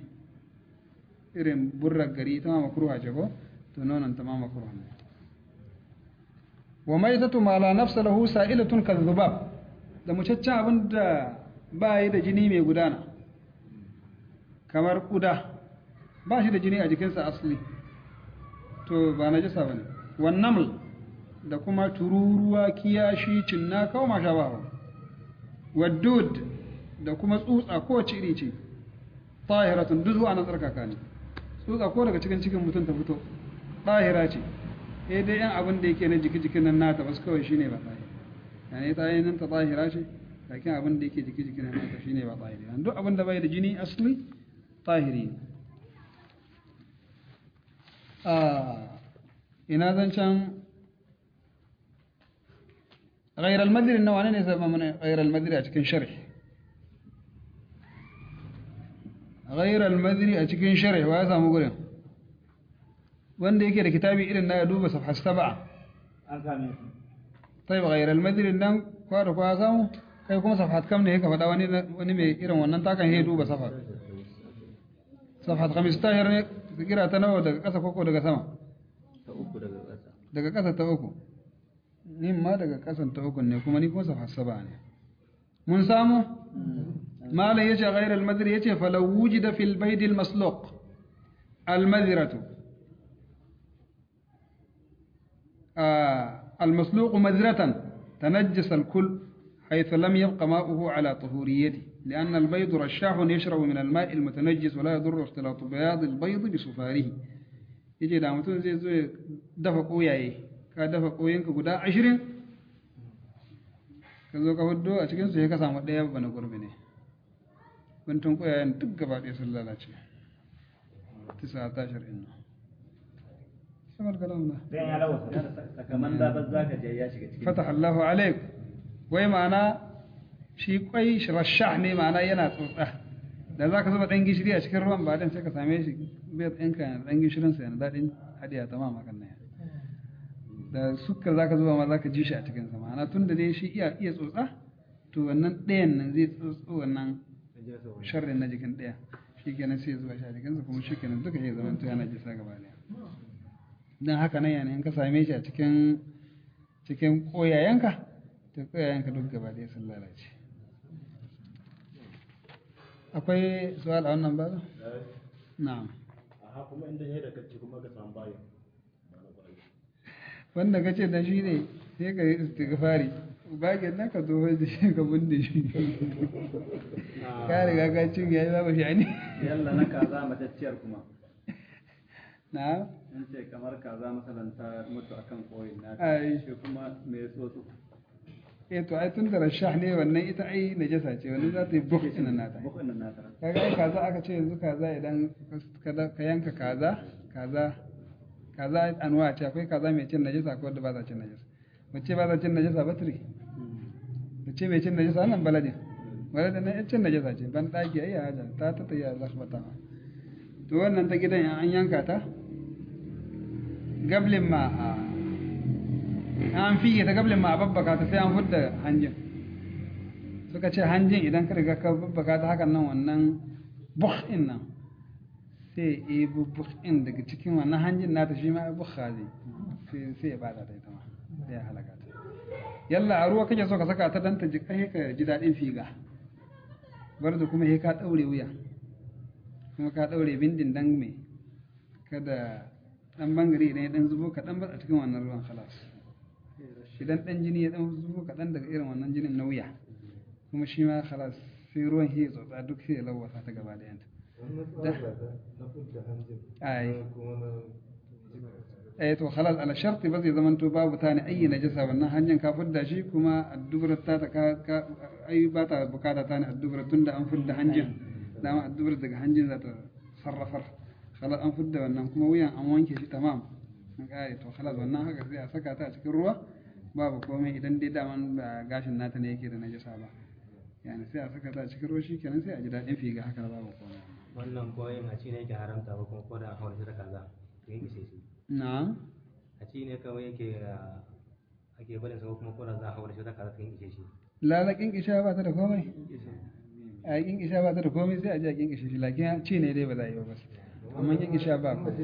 irin burrar gari ita ma makruha ce ko to nonon ta ma makruha ne wa maitatu ma la nafsa lahu sa'ilatun kadhubab da mucaccen abin da ba yi da jini mai gudana kamar kuda ba shi da jini a jikinsa asali to ba na jisa ba ne wannan da kuma tururuwa kiyashi cinna kawo masha ba waddud da kuma tsutsa kowace iri ce tahiratun duk zuwa na tsarkaka ne tsutsa ko daga cikin cikin mutum ta fito tahira ce eh dai yan abin da yake na jiki jikin nan nata basu kawai shine ba tahira yani ta yi nan ta tahira ce lakin abin da yake jiki jikin nan nata shine ba tahira duk abin da bai da jini asli tahiri ne ina zancen غير المدري انه وانا ne zama mana غير المدري a cikin sharh غير المدري a cikin sharh wa ya samu gurin wanda yake da kitabi irin na ya duba safha 7 an same su طيب غير المدري nan kwa da kwa samu kai kuma safhat kam ne ka faɗa wani wani mai irin wannan takan ya duba safha safhat 15 ne kira ta nawa daga ƙasa koko daga sama ta uku daga ƙasa daga ƙasa ta uku ni ma daga ƙasan ta uku ne kuma ni kuma safa saba ne mun samu malam yace ghayr al madri yace falau wujida fil bayd al masluq al madratu al masluq madratan tanajjasa al kull حيث لم يبق ماؤه على طهوريته لأن البيض رشاح يشرب من الماء المتنجس ولا يضر اختلاط بياض البيض بسفاره yace da mutum zai zo ya dafa koyaye ka dafa koyanka guda ashirin ka zo ka hudu a cikinsu ya ka samu ɗaya ba na gurbi ne guntun koyayen duk gaba ɗaya sun lalace tisa ta shar'in nan samar kalam na sai ya lawasa sakaman da ba za ka je ya shiga cikin fataha Allahu alaik wai ma'ana shi kwai rashah ne ma'ana yana tsotsa da za ka zuba ɗan gishiri a cikin ruwan ba dan sai ka same shi bai ɗinka yana ɗan gishirinsa yana daɗin hadiya ta mamakan nan da sukar za ka zuba ma za ka ji shi a cikinsa ma'ana tun da dai shi iya iya tsotsa to wannan ɗayan nan zai tsotso wannan sharrin na jikin ɗaya shi kenan sai ya zuba shi a jikinsa kuma shi kenan duka ya zama to yana jisa gaba ɗaya don haka nan yana in ka same shi a cikin cikin koyayenka to koyayenka duk gaba ɗaya sun lalace akwai su'al a wannan babu na'am a kuma inda ya da kacce kuma ka samu bayan wanda kace da shi ne sai ka yi istighfari bagin nan ka zo da shi ka bunde shi ka riga ka cin yayi babu shi ne yalla na kaza matacciyar kuma na in ce kamar kaza masalan ta mutu akan koyin na Ai. shi kuma mai tsotso eh to ai tun da rashah ne wannan ita ai najasa ce wannan za ta yi buk ina nata bukun nan na tara kaga ai kaza aka ce yanzu kaza idan ka da- ka yanka kaza kaza kaza anwa ce akwai kaza mai cin najasa akwai wanda ba za cin najasa mace ba za cin najasa ba turi mace mai cin najasa nan baladin baladin nan cin najasa ce ban daki ai haja ta ta tayya za su bata to wannan ta gidan in an yanka ta gablin ma a an fiye ta gablin ma a babbaka ta sai an fudda hanjin suka ce hanjin idan ka riga ka babbaka ta hakan nan wannan bukhin nan sai ya yi bukhin daga cikin wannan hanjin nata shi ma bukha zai sai sai ya bada ta ita ma sai ya halaka ta yalla a ruwa kake so ka saka ta dan ta ji kai ka ji dadin figa bar da kuma sai ka daure wuya kuma ka daure bindin dan me kada dan bangare idan ya dan zubo ka dan bar a cikin wannan ruwan khalas idan dan jini ya dan zubo kaɗan daga irin wannan jinin na wuya kuma shi ma khalas sai ruwan hiya tsotsa duk sai ya lawasa ta gaba da yanta ai eh to khalas ala sharti ba zai zaman to babu ta ne ayi najasa wannan hanyar ka fudda shi kuma addubar ta ta ka ka ai ba ta bukata ta ne addubar tunda an fudda hanjin dama addubar daga hanjin za ta sarrafar khalas an fudda wannan kuma wuyan an wanke shi tamam an kare to khalas wannan haka sai a saka ta a cikin ruwa babu komai idan dai daman ba gashin nata ne yake da najasa ba yani sai a saka ta a cikin ruwa shikenan sai a ji daɗin figa haka babu komai wannan koyin a ci ne yake haramta ba kuma ko da hawan shi da kaza to yin ishe shi na'am a ci ne kawai yake ah, ake barin sa ko kuma ko da za a hawan shi da kaza to yin ishe shi lalakin kisha ba ta da komai a yi kinkisha ba ta da komai sai a ji a kinkishe shi lakin ci ne dai ba za a yi ba bas amma kinkisha ba ko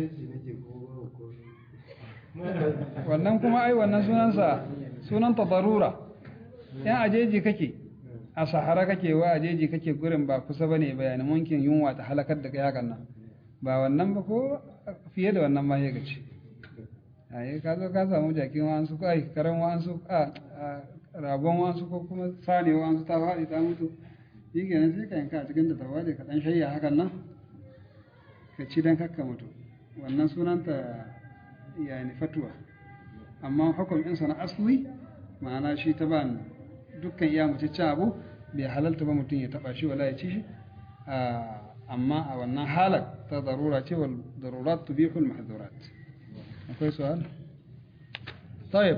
wannan kuma ai wannan sunansa sunanta darura yan ajeji kake a sahara kake wa ajeji kake gurin ba kusa bane bayanin munkin yunwa ta halakar da kai hakan nan ba wannan ba ko fiye da wannan ma ya gaci ai ka zo ka samu jakin wa'ansu ko ai karan wa'ansu a a ragon wa'ansu ko kuma sane wa'ansu ta faɗi ta mutu shi kenan sai ka yanka a cikin da tawali ka dan shayya hakan nan ka ci dan kakka mutu wannan sunanta yani fatuwa amma hukuminsa na asli ma'ana shi ta ban dukkan iya mace cin abu bai halalta ba mutum ya taba shi wala ya ci shi amma a wannan halar ta darura ce wal darurat tubihu al mahdurat akwai su'al طيب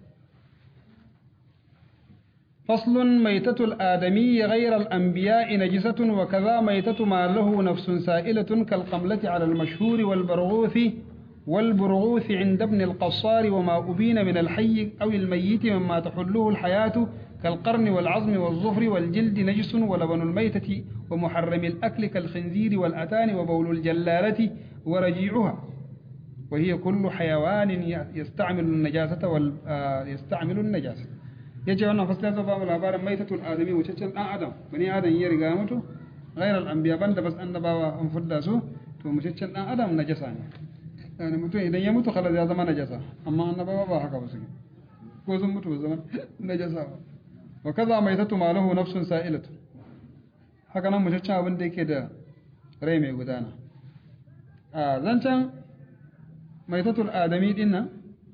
فصل ميتة الآدمي غير الأنبياء نجسة وكذا ميتة ما له نفس سائلة كالقملة على المشهور والبرغوث والبرغوث عند ابن القصار وما أبين من الحي أو الميت مما تحله الحياة كالقرن والعظم والظفر والجلد نجس ولبن الميتة ومحرم الأكل كالخنزير والأتان وبول الجلالة ورجيعها وهي كل حيوان يستعمل النجاسة وال يستعمل النجاسة yace wannan fasla ta babu labarin maitatul adami wucaccen dan adam bani adam ya riga mutu ghairal anbiya banda bas annabawa an fudda su to wucaccen dan adam najasa ne yani mutum idan ya mutu khalas ya zama najasa amma annabawa ba haka ba su ko sun mutu zama najasa ba wa kaza maitatu ma lahu nafsun sa'ilatu haka nan wucaccen abin da yake da rai mai gudana a zancan maitatul adami din nan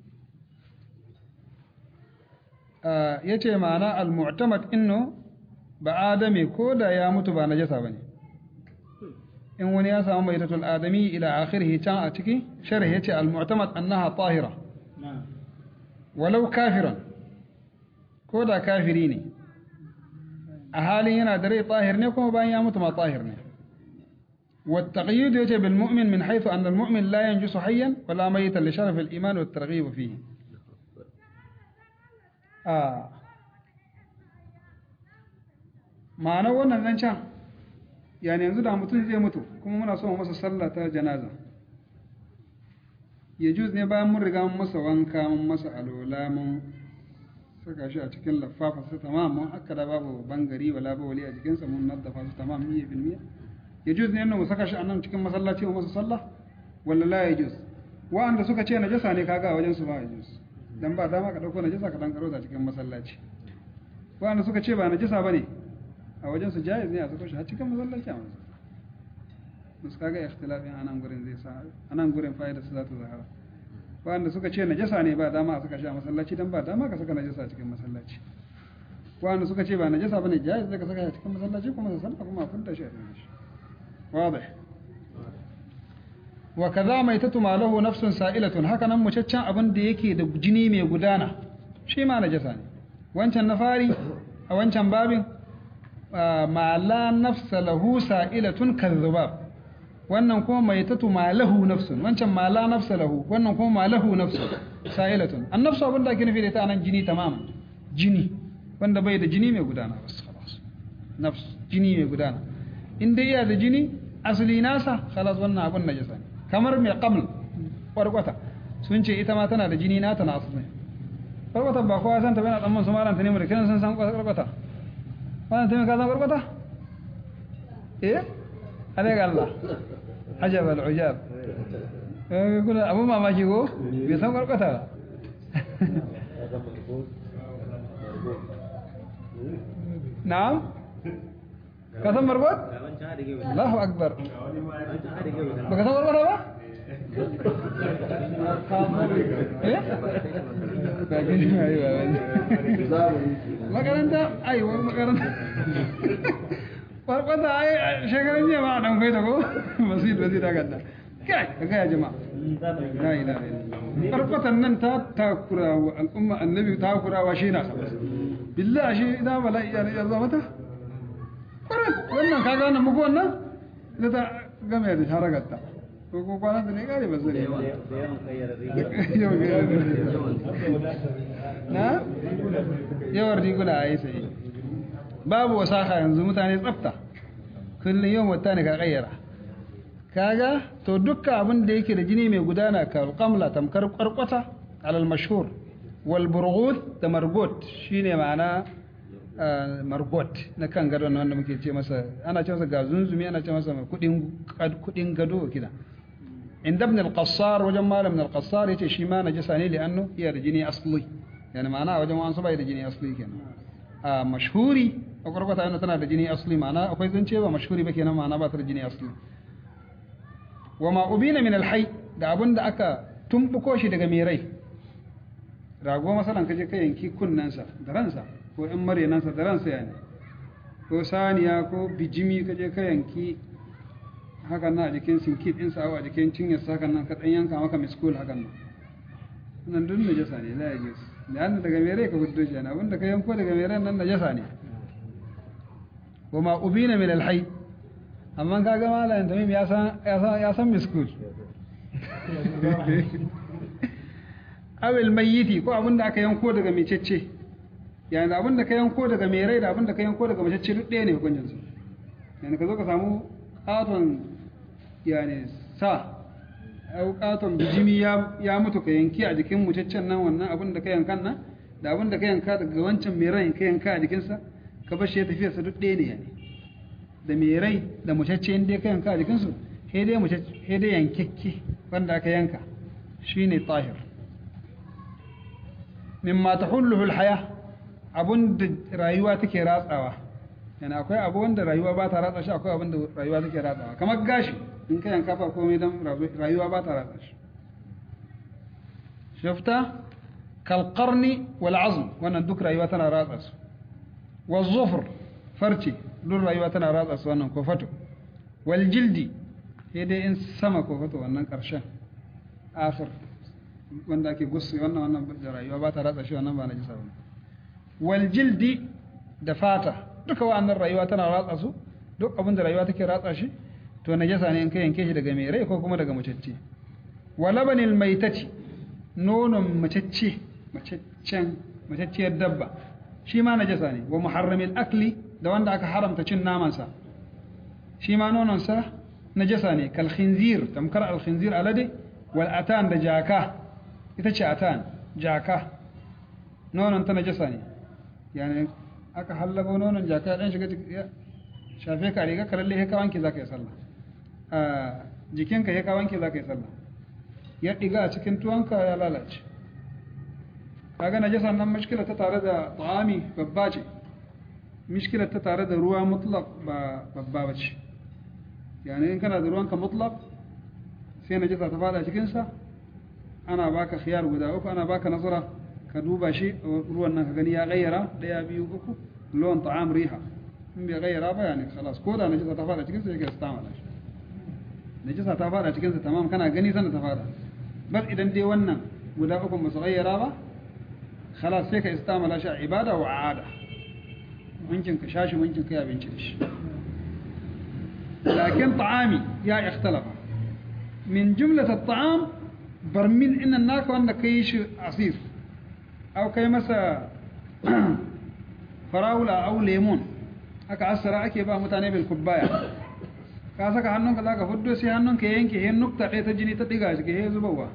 ya ce ma'ana al-mu'tamad inno ba adami ko da ya mutu ba najasa bane in wani ya samu maitatul adami ila akhirih can a ciki sharh yace al-mu'tamad annaha tahira walau kafiran ko da kafiri ne a halin yana da rai tahir ne kuma bayan ya mutu ma tahir ne والتقييد يجب بالمؤمن من حيث أن المؤمن لا ينجس حيا ولا ميتا لشرف الإيمان والترغيب فيه آه. ma'anar wannan zancen yani yanzu da mutum zai mutu kuma muna so masa sallah ta janaza ya juz ne bayan mun riga mun masa wanka mun masa alola mun saka shi a cikin lafafa su tamam mun haka da babu bangari wala ba wali a jikinsa mun naddafa su tamam miya bil miya ya juz ne mu saka shi a nan cikin masallaci mu masa sallah walla la ya juz wa'anda suka ce najasa ne kaga a wajen su ba ya juz dan ba dama ka dauko najasa ka dan karo ta cikin masallaci wa'anda suka ce ba najasa bane a wajen su jaiz ne a sako shi a cikin masallaci a masa musu kaga ikhtilafin anan gurin zai sa anan gurin fa'ida su za ta zahara wa'anda suka ce najasa ne ba dama a saka shi a masallaci dan ba dama ka saka najasa a cikin masallaci wa'anda suka ce ba najasa bane jaiz zai ka saka shi a cikin masallaci kuma sa sallah kuma a fudda shi a cikin shi واضح وكذا ميتة ما له نفس سائلة هكذا مشچن abin da yake da jini mai gudana shi ma najasa ne wancan na fari a wancan babin ma la nafsa lahu sa'ilatun kadhubab wannan kuma maitatu ma lahu nafsun wancan ma la nafsa lahu wannan kuma ma lahu nafsun sa'ilatun an nafsu abin da ake nufi da ita anan jini tamam jini wanda bai da jini mai gudana bas khalas nafs jini mai gudana in dai yana da jini asali nasa khalas wannan abun najasa ne kamar mai qabl kwarkwata sun ce ita ma tana da jini nata na asali kwarkwata ba kowa san ta bana tsamman su malam tani mu da kiran san san kwarkwata malam tani ka san kwarkwata eh alaika Allah ajab al ujab eh kuna abu mamaki ko bai san kwarkwata ba na'am ka san margot? Allahu akbar baka san margot ba? eh? ba gani ba yi ba makaranta ai wani makaranta farkonta ai shekarun jiya ma a dan kwaita ko masu yi da zai ganda kai ka gaya jama'a la ilaha illallah farkotan nan ta takura wa al'umma annabi takura wa shi na sabas billahi shi idan bala'i ya zama mata kwarai wannan ka gane muku wannan da ta game da haragarta ko ko kwanan da ne gane ba zai ba na yawan riguna a yi sai babu wasaka yanzu mutane tsafta kullum yawan wata ne ka kayyara kaga to dukkan abin da yake da jini mai gudana ka kamla tamkar kwarkwata alal mashhur wal burghut da margot shine ma'ana margot na kan gadon wanda muke ce masa ana ce masa gazunzumi ana ce masa kudin gado kida inda ibn al-qassar wajen malam ibn al-qassar yace shi ma najasa ne li annu iya da jini asli yani ma'ana wajen wa'ansu bai da jini asli kenan a mashhuri a kwarkwata yana tana da jini asli ma'ana akwai zance ba mashhuri ba kenan ma'ana ba ta da jini asli wa ma ubina min alhai da abin da aka tumbuko shi daga mai rai rago masalan kaje ka yanki kunnensa da ransa ko in marenansa da ransa yani ko saniya ko bijimi kaje ka yanki hakan nan a jikin sinki ɗinsa a jikin cinyarsa hakan nan ka ɗan yanka maka miskul hakan nan nan duk najasa ne la yajus da an daga mere ka guddo shi abin da ka yanko daga mere nan najasa ne wa ma ubina min alhayy amma kaga malamin tamim ya san ya san ya san miskul awil mayyiti ko abin da aka yanko daga mecece yani abin da ka yanko daga mai rai da abin da ka yanko daga mecece duk ɗaya ne hukuncin su yani ka zo ka samu katon yani sa au katon bijimi ya ya mutu ka yanki a jikin mutaccen nan wannan abin da ka yankan nan da abin da ka yanka daga wancan mai rai ka yanka a jikinsa ka bar shi ya tafiya sa duk ɗaya ne yani da mai rai da mutacce inda ka yanka a jikinsu sai dai mutacce sai dai yankekke wanda aka yanka shine tahir mimma tahulluhu alhaya abun da rayuwa take ratsawa yana akwai abu wanda rayuwa ba ta ratsa shi akwai abun da rayuwa take ratsawa kamar gashi in ka yanka ba komai dan rayuwa ba ta ratsa shi shafta kal qarni wal azm wannan duk rayuwa tana ratsa su wal zufr farci duk rayuwa tana ratsa su wannan ko fato wal jildi sai dai in sama ko fato wannan karshen akhir wanda ake gusu wannan wannan da rayuwa ba ta ratsa shi wannan ba na jisa ba wal jildi da fata duka wa'annan rayuwa tana ratsa su duk abin da rayuwa take ratsa shi to najasa ne in ka yanke shi daga mai rai ko kuma daga macecce wa labanil maitati nonon macecce maceccen macecciyar dabba shi ma najasa ne wa muharramil akli da wanda aka haramta cin namansa shi ma nononsa najasa ne kal khinzir tamkar al khinzir alade wal atan da jaka ita ce atan jaka nonon ta najasa ne yani aka hallabo nonon jaka ya dan shiga ya shafe ka riga ka lalle ka wanke zaka yi sallah a jikinka ya ka wanke zaka yi sallah ya diga a cikin tuwanka ya lalace kaga najasa nan mushkila ta tare da ta'ami babba ce mushkila ta tare da ruwa mutlaq ba babba bace yani in kana da ruwanka mutlaq sai najasa ta fada cikin sa ana baka khiyar guda uku ana baka nazara ka duba shi ruwan nan ka gani ya gayyara daya biyu uku lawan ta'am riha in bai gayyara ba yani khalas ko da najasa ta fada cikin sa yake istamala shi najasa ta fada cikin sa tamam kana gani sanin ta fada bas idan dai wannan guda uku ba su gayyara ba khalas sai ka istamala shi a ibada wa aada mumkin ka shashi mumkin ka abinci da shi لكن طعامي يا اختلف من جملة الطعام برميل إن الناك وأن كيش عصير أو كي مسا فراولة أو ليمون haka asara ake ba mutane bil kubbaya ka saka hannunka zaka fuddo sai hannunka yanke he nukta ɗaya ta jini ta diga shi he zubawa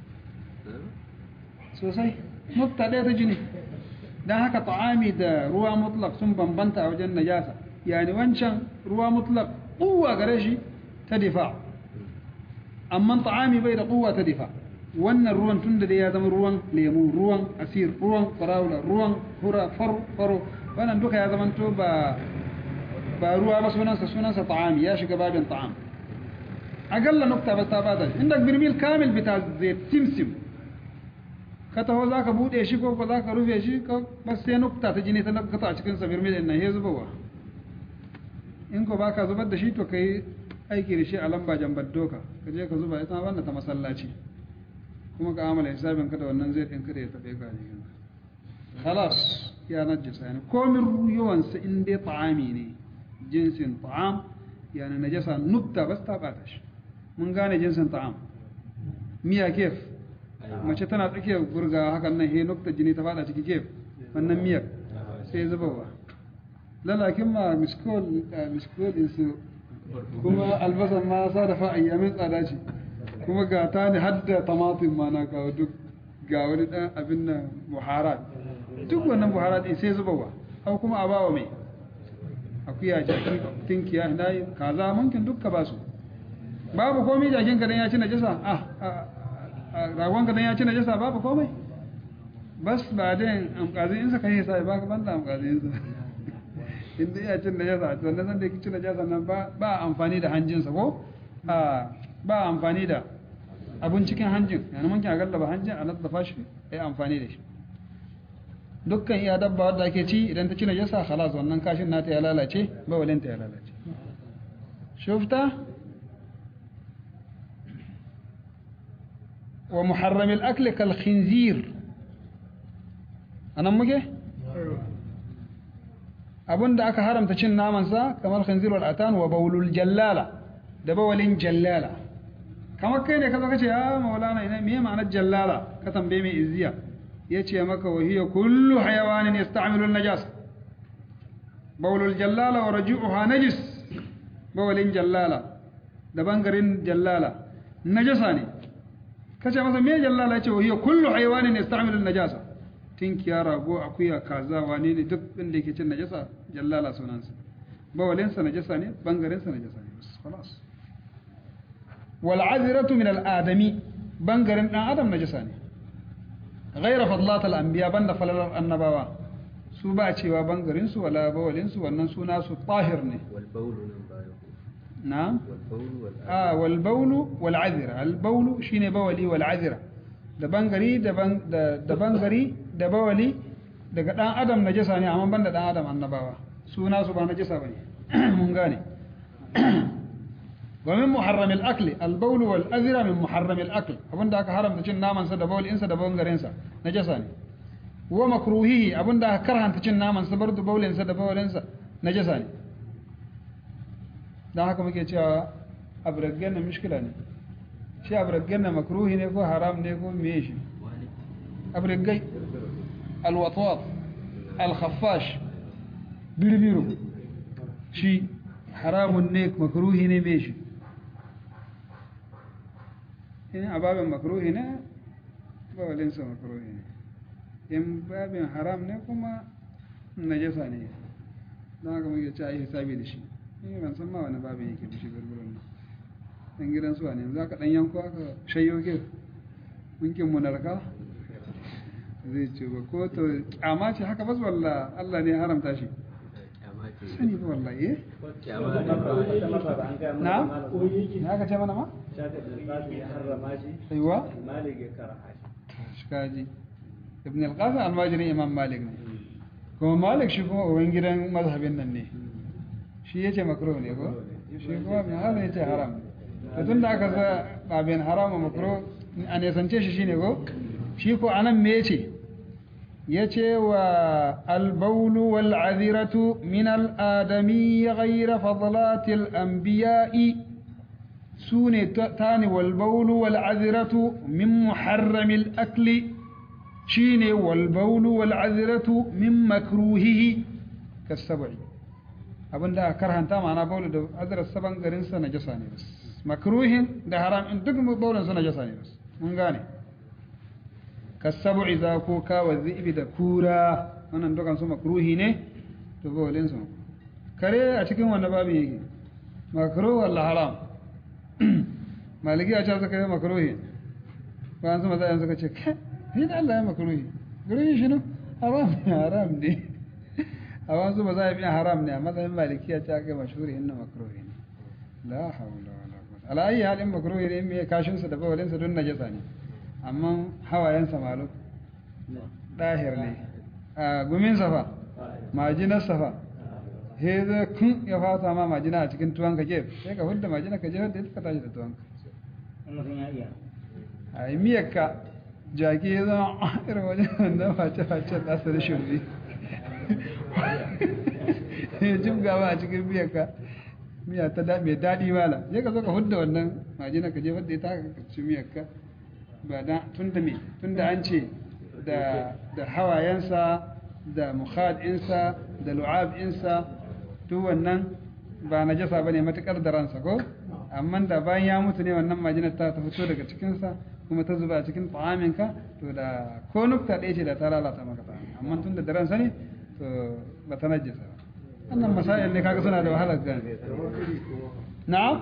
sosai nukta ɗaya ta jini dan haka ta'ami da ruwa mutlaq sun bambanta a wajen najasa yani wancan ruwa mutlaq quwwa gare shi ta difa amma ta'ami bai da quwwa ta difa wannan ruwan tun da ya zama ruwan lemu ruwan asir ruwan farawula ruwan hura faro faro wannan duka ya zama to ba ba ruwa ba sunansa sunansa ta'ami ya shiga babin ta'am agalla nukta ba ta bada inda birmil kamil bita zai timsim ka taho zaka bude shi ko ko zaka rufe shi ko bas sai nukta ta jini ta nakata a cikin sa birmil din nan he zubawa in ko baka zubar da shi to kai aiki da shi a lamba jambar doka ka je ka zuba ita wannan ta masallaci kuma ka amala hisabin ka da wannan zai ɗin kada ya taɓe ka ne khalas ya najasa yani komin yawansa in dai ta'ami ne jinsin ta'am yani najasa nukta bas ta bata shi mun gane jinsin ta'am miya kef mace tana tsakiyar gurga hakan nan he nukta jini ta fada ciki kef wannan miyar sai zubawa lalakin ma miskol miskol din su kuma albasan ma sa da fa ayyamin tsada ce kuma ga ta ne hadda tamatin ma na kawo duk ga wani dan abin nan buharat duk wannan buharat din sai zubawa au kuma a bawa mai akuya jaki tinkiya nayi kaza munkin dukka ba su babu komai jakin ka dan ya ci najasa ah ragon ka dan ya ci najasa babu komai bas ba dan amkazin insa kai sai baka banda amkazin insa inda iya cin najasa to wannan da yake cin najasa nan ba ba amfani da hanjinsa ko a ba amfani da abun cikin hanjin yana mun kina gallaba hanjin a naddafa shi ai amfani da shi dukkan iya dabba wadda ake ci idan ta ci najasa khalas wannan kashin nata ya lalace bawalinta ya lalace shufta wa muharramil akli kal khinzir anan muke abinda aka haramta cin namansa kamar khinzir wal atan wa bawlul jallala da bawalin jallala kamar kai ne ka zo ka ce ya maulana ina me ma'anar jallala ka tambaye mai izziya yace maka wa hiya kullu hayawanin yasta'milu an-najas bawlul jallala wa raji'uha najis bawalin jallala da bangarin jallala najasa ne kace masa me jallala yace wa hiya kullu hayawanin yasta'milu an-najasa tinkiya rago akuya kaza wane ne duk inda yake cin najasa jallala sunansa bawalinsa najasa ne bangarinsa najasa ne bas khalas wal azratu min al adami bangarin dan adam najasa ne ghayra fadlat al anbiya banda falalar annabawa su ba cewa bangarin su wala bawalin su wannan suna su tahir ne والبول نمبر na'am والبول والأذى ah wal bawlu wal azra al bawlu shine bawali wal azra da bangari da ban- da da bangari da bawali daga dan adam najasa ne amma banda dan adam annabawa suna su ba najasa bane mun gane wa min muharram al akl al bawl wal azra min muharram al akl abinda aka haramta cin naman sa da bawlin sa da bangarin sa najasa ne wa makruhihi abinda aka karhanta cin naman sa bardu bawlin sa da bawlin sa najasa ne dan haka muke cewa abraggan na mushkila ne shi abraggan na makruhi ne ko haram ne ko meye shi abraggai alwatwat alkhaffash birbiru shi haramun ne makruhi ne meye shi in ababin makruhi ne bawalinsa makruhi ne in babin haram ne kuma najasa ne don haka muke cewa yi hisabi da shi ni ban san ma wani babin yake da shi gurgurun nan dan gidan su ne za ka dan yanko aka shayyo ke munkin munarka zai ce ba ko to kyama ce haka bas walla Allah ne ya haramta shi sani ba wallahi eh na ne aka ce mana ma aiwa malik ya karaha shi shi kaji ibn al-qasim al-majri imam malik ne kuma malik shi kuma uban gidan mazhabin nan ne shi yace makruh ne ko shi kuma ibn hazm yace haram to tunda aka sa babin haram wa makruh a ne sance shi shine ko shi ko anan me yace yace wa al-bawl wal aziratu min al-adami ghayra fadlat al-anbiya'i sune tani wal bawl wal aziratu min muharram al-akli shine wal bawl wal aziratu min makruhihi kasab'i abinda aka karhanta ma'ana baulu da azrar saban garin sa najasa ne bas makruhin da haram in duk baulun sa najasa ne bas mun gane kasab'i za ko ka wa zibi da kura wannan dukan su makruhi ne to baulin su kare a cikin wannan babin yake makruh wala haram maliki a ce suka yi makruhi bayan su maza suka ce kai ni da Allah ya makruhi gurin shi ne haram ne haram ne a wasu ba za a biya haram ne a matsayin malikiya ta kai mashhuri inna makruhi ne la haula wala quwwata ala ayi halin makruhi ne me kashin sa da bawalin sa don najasa ne amma hawayen sa malu dahir ne a gumin sa fa majinar sa fa he da kun ya fata ma majina a cikin tuwon ka ke sai ka hudda majina ka je da ita ka tashi da tuwon ka mutum ya iya a yi miyar ka jaki ya zama irin wajen da face-facen nasa da shirbi ya jibgawa a cikin miyar ka miya ta da mai daɗi mala sai ka zo ka hudda wannan majina ka jefar da ita ka ci miyar ka ba da tun da me tun da an ce da da hawayensa da mukhadinsa da lu'abinsa duk wannan ba najasa bane matukar da ransa ko amma da bayan ya mutu ne wannan majinar ta ta fito daga cikinsa kuma ta zuba a cikin ta'aminka to da ko nukta ɗaya ce da ta lalata maka ta'amin amma tun da da ransa ne to ba ta najasa ba wannan masail ne kaga suna da wahalar gane na'am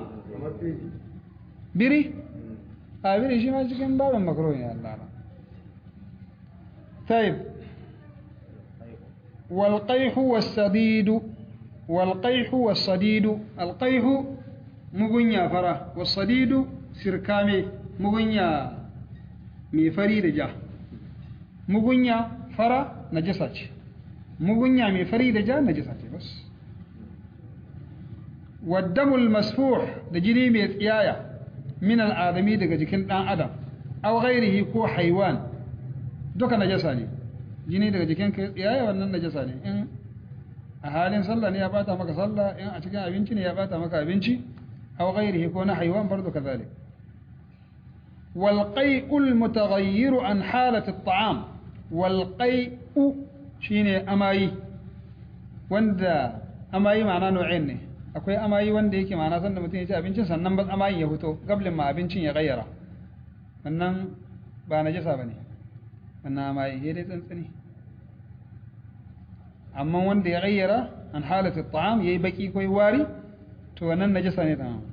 biri a biri shi ma cikin babin makaro ne Allah na طيب والقيح والسديد wal qayhu was sadidu al qayhu mugunya fara was sadidu sirkame mugunya mai fari da ja mugunya fara najasa ce mugunya mai fari da ja najasa ce bas waddamul masfuh da jini mai tsiyaya min al'adami daga jikin ɗan adam aw ghairihi ko haiwan duka najasa ne jini daga jikin ka tsiyaya wannan najasa ne in a halin sallah ne ya bata maka sallah in a cikin abinci ne ya bata maka abinci aw ghairihi ko na haiwan bardo kazalik wal qai'ul mutaghayyiru an halati at-ta'am wal qai'u shine amayi wanda amayi ma'ana nau'in ne akwai amayi wanda yake ma'ana sanda mutum ya ci abincin sannan ba amayin ya fito gablin ma abincin ya gayyara wannan ba najasa bane wannan amayi ya dai tsantsani amma wanda ya gayyara an halatu ta'am yayi baki ko wari to wannan najasa ne tamam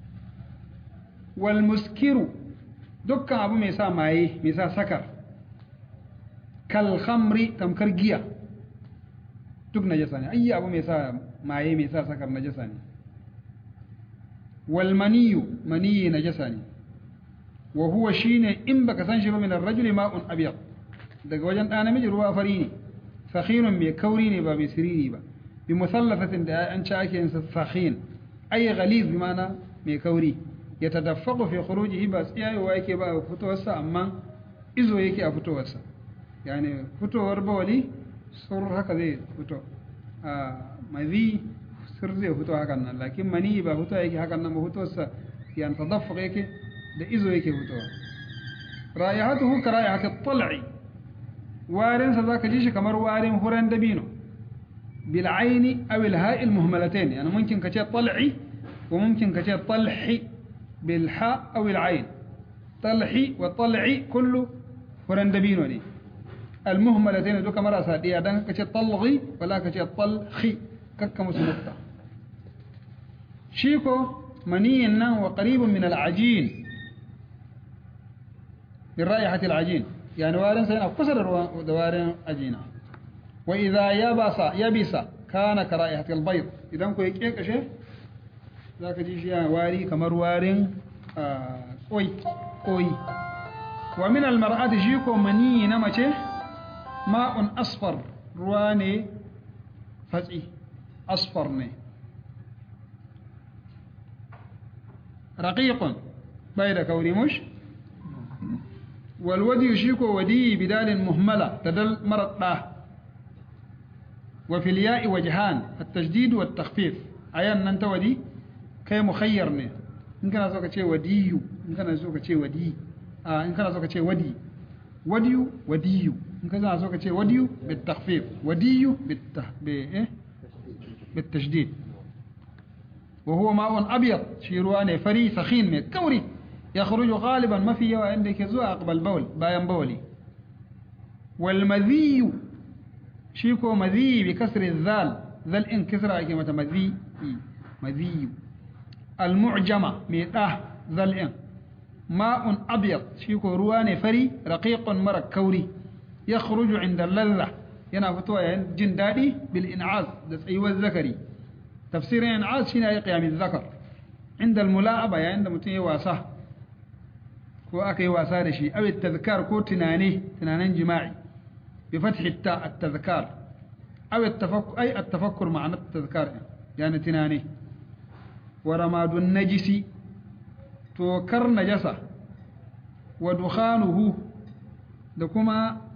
wal muskiru dukkan abu mai sa maye mai sa sakar kal khamri tamkar giya duk najasa ne ayyi abu mai sa maye mai sa sakar najasa ne wal maniyu maniyi najasa ne wa huwa shine in baka san shi ba min ar-rajuli ma'un abyad daga wajen ɗa namiji ruwa fari ne sakhirun mai kauri ne ba mai siriri ba bi musallafatin da an ci ake yin sakhin ay ghaliz bi mana mai kauri ya tadaffaqu fi khurujihi ba tsiyayewa yake ba a fitowarsa amma izo yake a fitowarsa yani fitowar bawali sur haka zai fito a mazi sur zai fito hakan nan lakin mani ba fito yake hakan nan ba fitowarsa yani tadaffaq yake da izo yake fitowa ra'ayatuhu ka ra'ayati at-tal'i warin sa zaka ji shi kamar warin huran dabino bil aini aw al ha'i al muhmalatayn yani mumkin ka ce tal'i wa mumkin ka ce talhi bil ha aw al ain talhi wa tal'i kullu huran dabino ne al muhmalatayn duka marasa diya dan ka ce talghi wala ka ce talhi kakka musu nukta shi ko maniyin nan wa qaribun min al ajin من رائحة العجين يعني وارن سينا كسر دوارن عجينة وإذا يبس يبس كان كرائحة البيض إذا كو يكيك شيء ذاك جيش يعني واري كمر وارن قوي قوي ومن المرأة جيكو مني نمشي ماء أصفر رواني فتئي أصفرني رقيق بيد كوري مش والودي يشيكو ودي بدال مهملة تدل مرض له وفي الياء وجهان التجديد والتخفيف عيان ننت ودي كي مخيرني إن كان سوك شيء ودي إن كان سوك شيء ودي آه إن كان سوك شيء ودي ودي ودي إن كان سوك شيء ودي بالتخفيف ودي بالته... بإيه؟ بالتجديد وهو ماء أبيض شيرواني فري سخين من كوري يخرج غالبا ما في يوا عندك زو أقبل بول باين بولي والمذي شيكو مذي بكسر الذال ذل إن كسر كلمة مذي مذي المعجمة ميتاه ذل إن ماء أبيض شيكو روان فري رقيق مرك كوري يخرج عند اللذة ينافتوا جندادي بالإنعاز دس أيوة الذكري تفسير إنعاز شنا قيام الذكر عند الملاعبة يعني عند متي واساه ko aka yi wasa da shi awai tazkar ko tunane tunanen jima'i bi fathi ta at-tazkar aw at-tafakkur ay at-tafakkur ma'ana at-tazkar yani tunane wa ramadun najisi to kar najasa wa dukhanuhu da kuma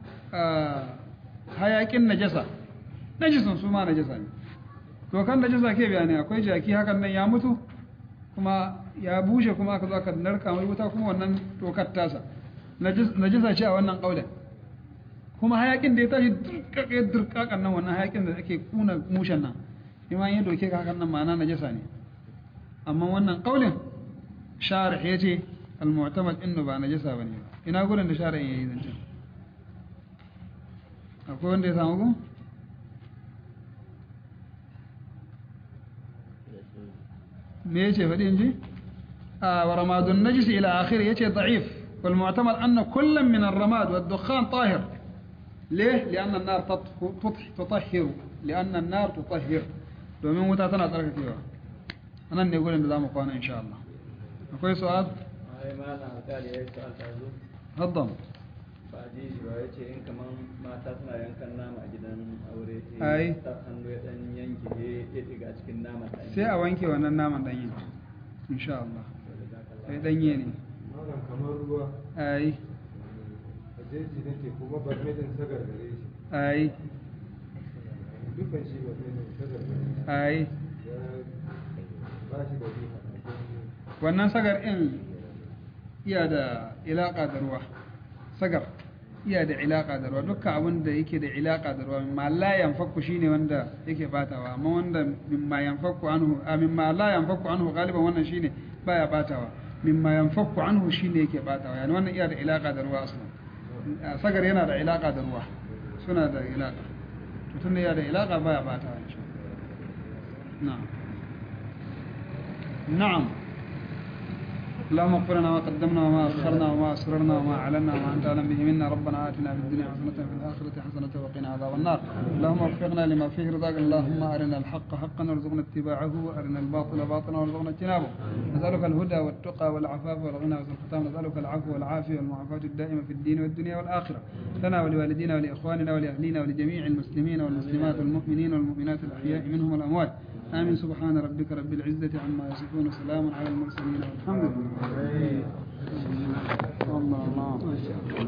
hayakin najasa najisun su ma najasa ne to kan najasa ke bayani akwai jaki hakan nan ya mutu kuma ya bushe kuma aka zo aka narka mai wuta kuma wannan tokar tasa najisa ce a wannan kaulin kuma hayakin da ya tashi durkake durkakan nan wannan hayakin da ake kuna mushen nan ima ya doke ka hakan nan ma'ana najisa ne amma wannan kaulin sharih yace al-mu'tamad innu ba najisa bane ina gurin da sharih yayi zance akwai wanda ya samu ku me yace faɗi in ji ورماد النجس إلى آخره يتي ضعيف والمعتمد أن كل من الرماد والدخان طاهر ليه؟ لأن النار تطهر لأن النار تطهر domin wuta tana tsarkakewa anan ne gurin da zamu kwana insha Allah akwai su'ad ai malam alƙali ya yi su alƙazu haddam ba a ji shi ba ya ce in kaman mata suna yankan nama a gidan aure Ai. sai ta hannu ya dan yanke ya ya diga cikin naman ɗan sai a wanke wannan naman danyen insha Allah sai danye ne malam kamar ruwa ai a jeji nake kuma barmedin sagar gare shi ai dukkan shi barmedin sagar gare shi ai ya ba shi da riha wannan sagar in iya da ilaka da ruwa sagar iya da ilaka da ruwa dukkan abin da yake da ilaka da ruwa mimma la yanfaku shine wanda yake batawa amma wanda mimma yanfaku anhu a mimma la yanfaku anhu galiban wannan shine baya batawa mimma yanfaku anhu shine yake batawa yani wannan iya da ilaka da ruwa aslan A sagar yana da ilaka da ruwa suna da ilaka to tunda yana da ilaka baya batawa insha Allah na'am na'am اللهم اغفر لنا ما قدمنا وما اخرنا وما اسررنا وما اعلنا وما انت اعلم به منا ربنا اتنا في الدنيا حسنه وفي الاخره حسنه وقنا عذاب النار اللهم وفقنا لما فيه رضاك اللهم ارنا الحق حقا وارزقنا اتباعه وارنا الباطل باطلا وارزقنا اجتنابه نسالك الهدى والتقى والعفاف والغنى وحسن الختام نسالك العفو والعافيه والمعافاه الدائمه في الدين والدنيا والاخره لنا ولوالدينا ولاخواننا ولاهلينا ولجميع المسلمين والمسلمات والمؤمنين والمؤمنات الاحياء منهم والاموات آمين سبحان ربك رب العزة عما يصفون وسلام على المرسلين والحمد لله الله الله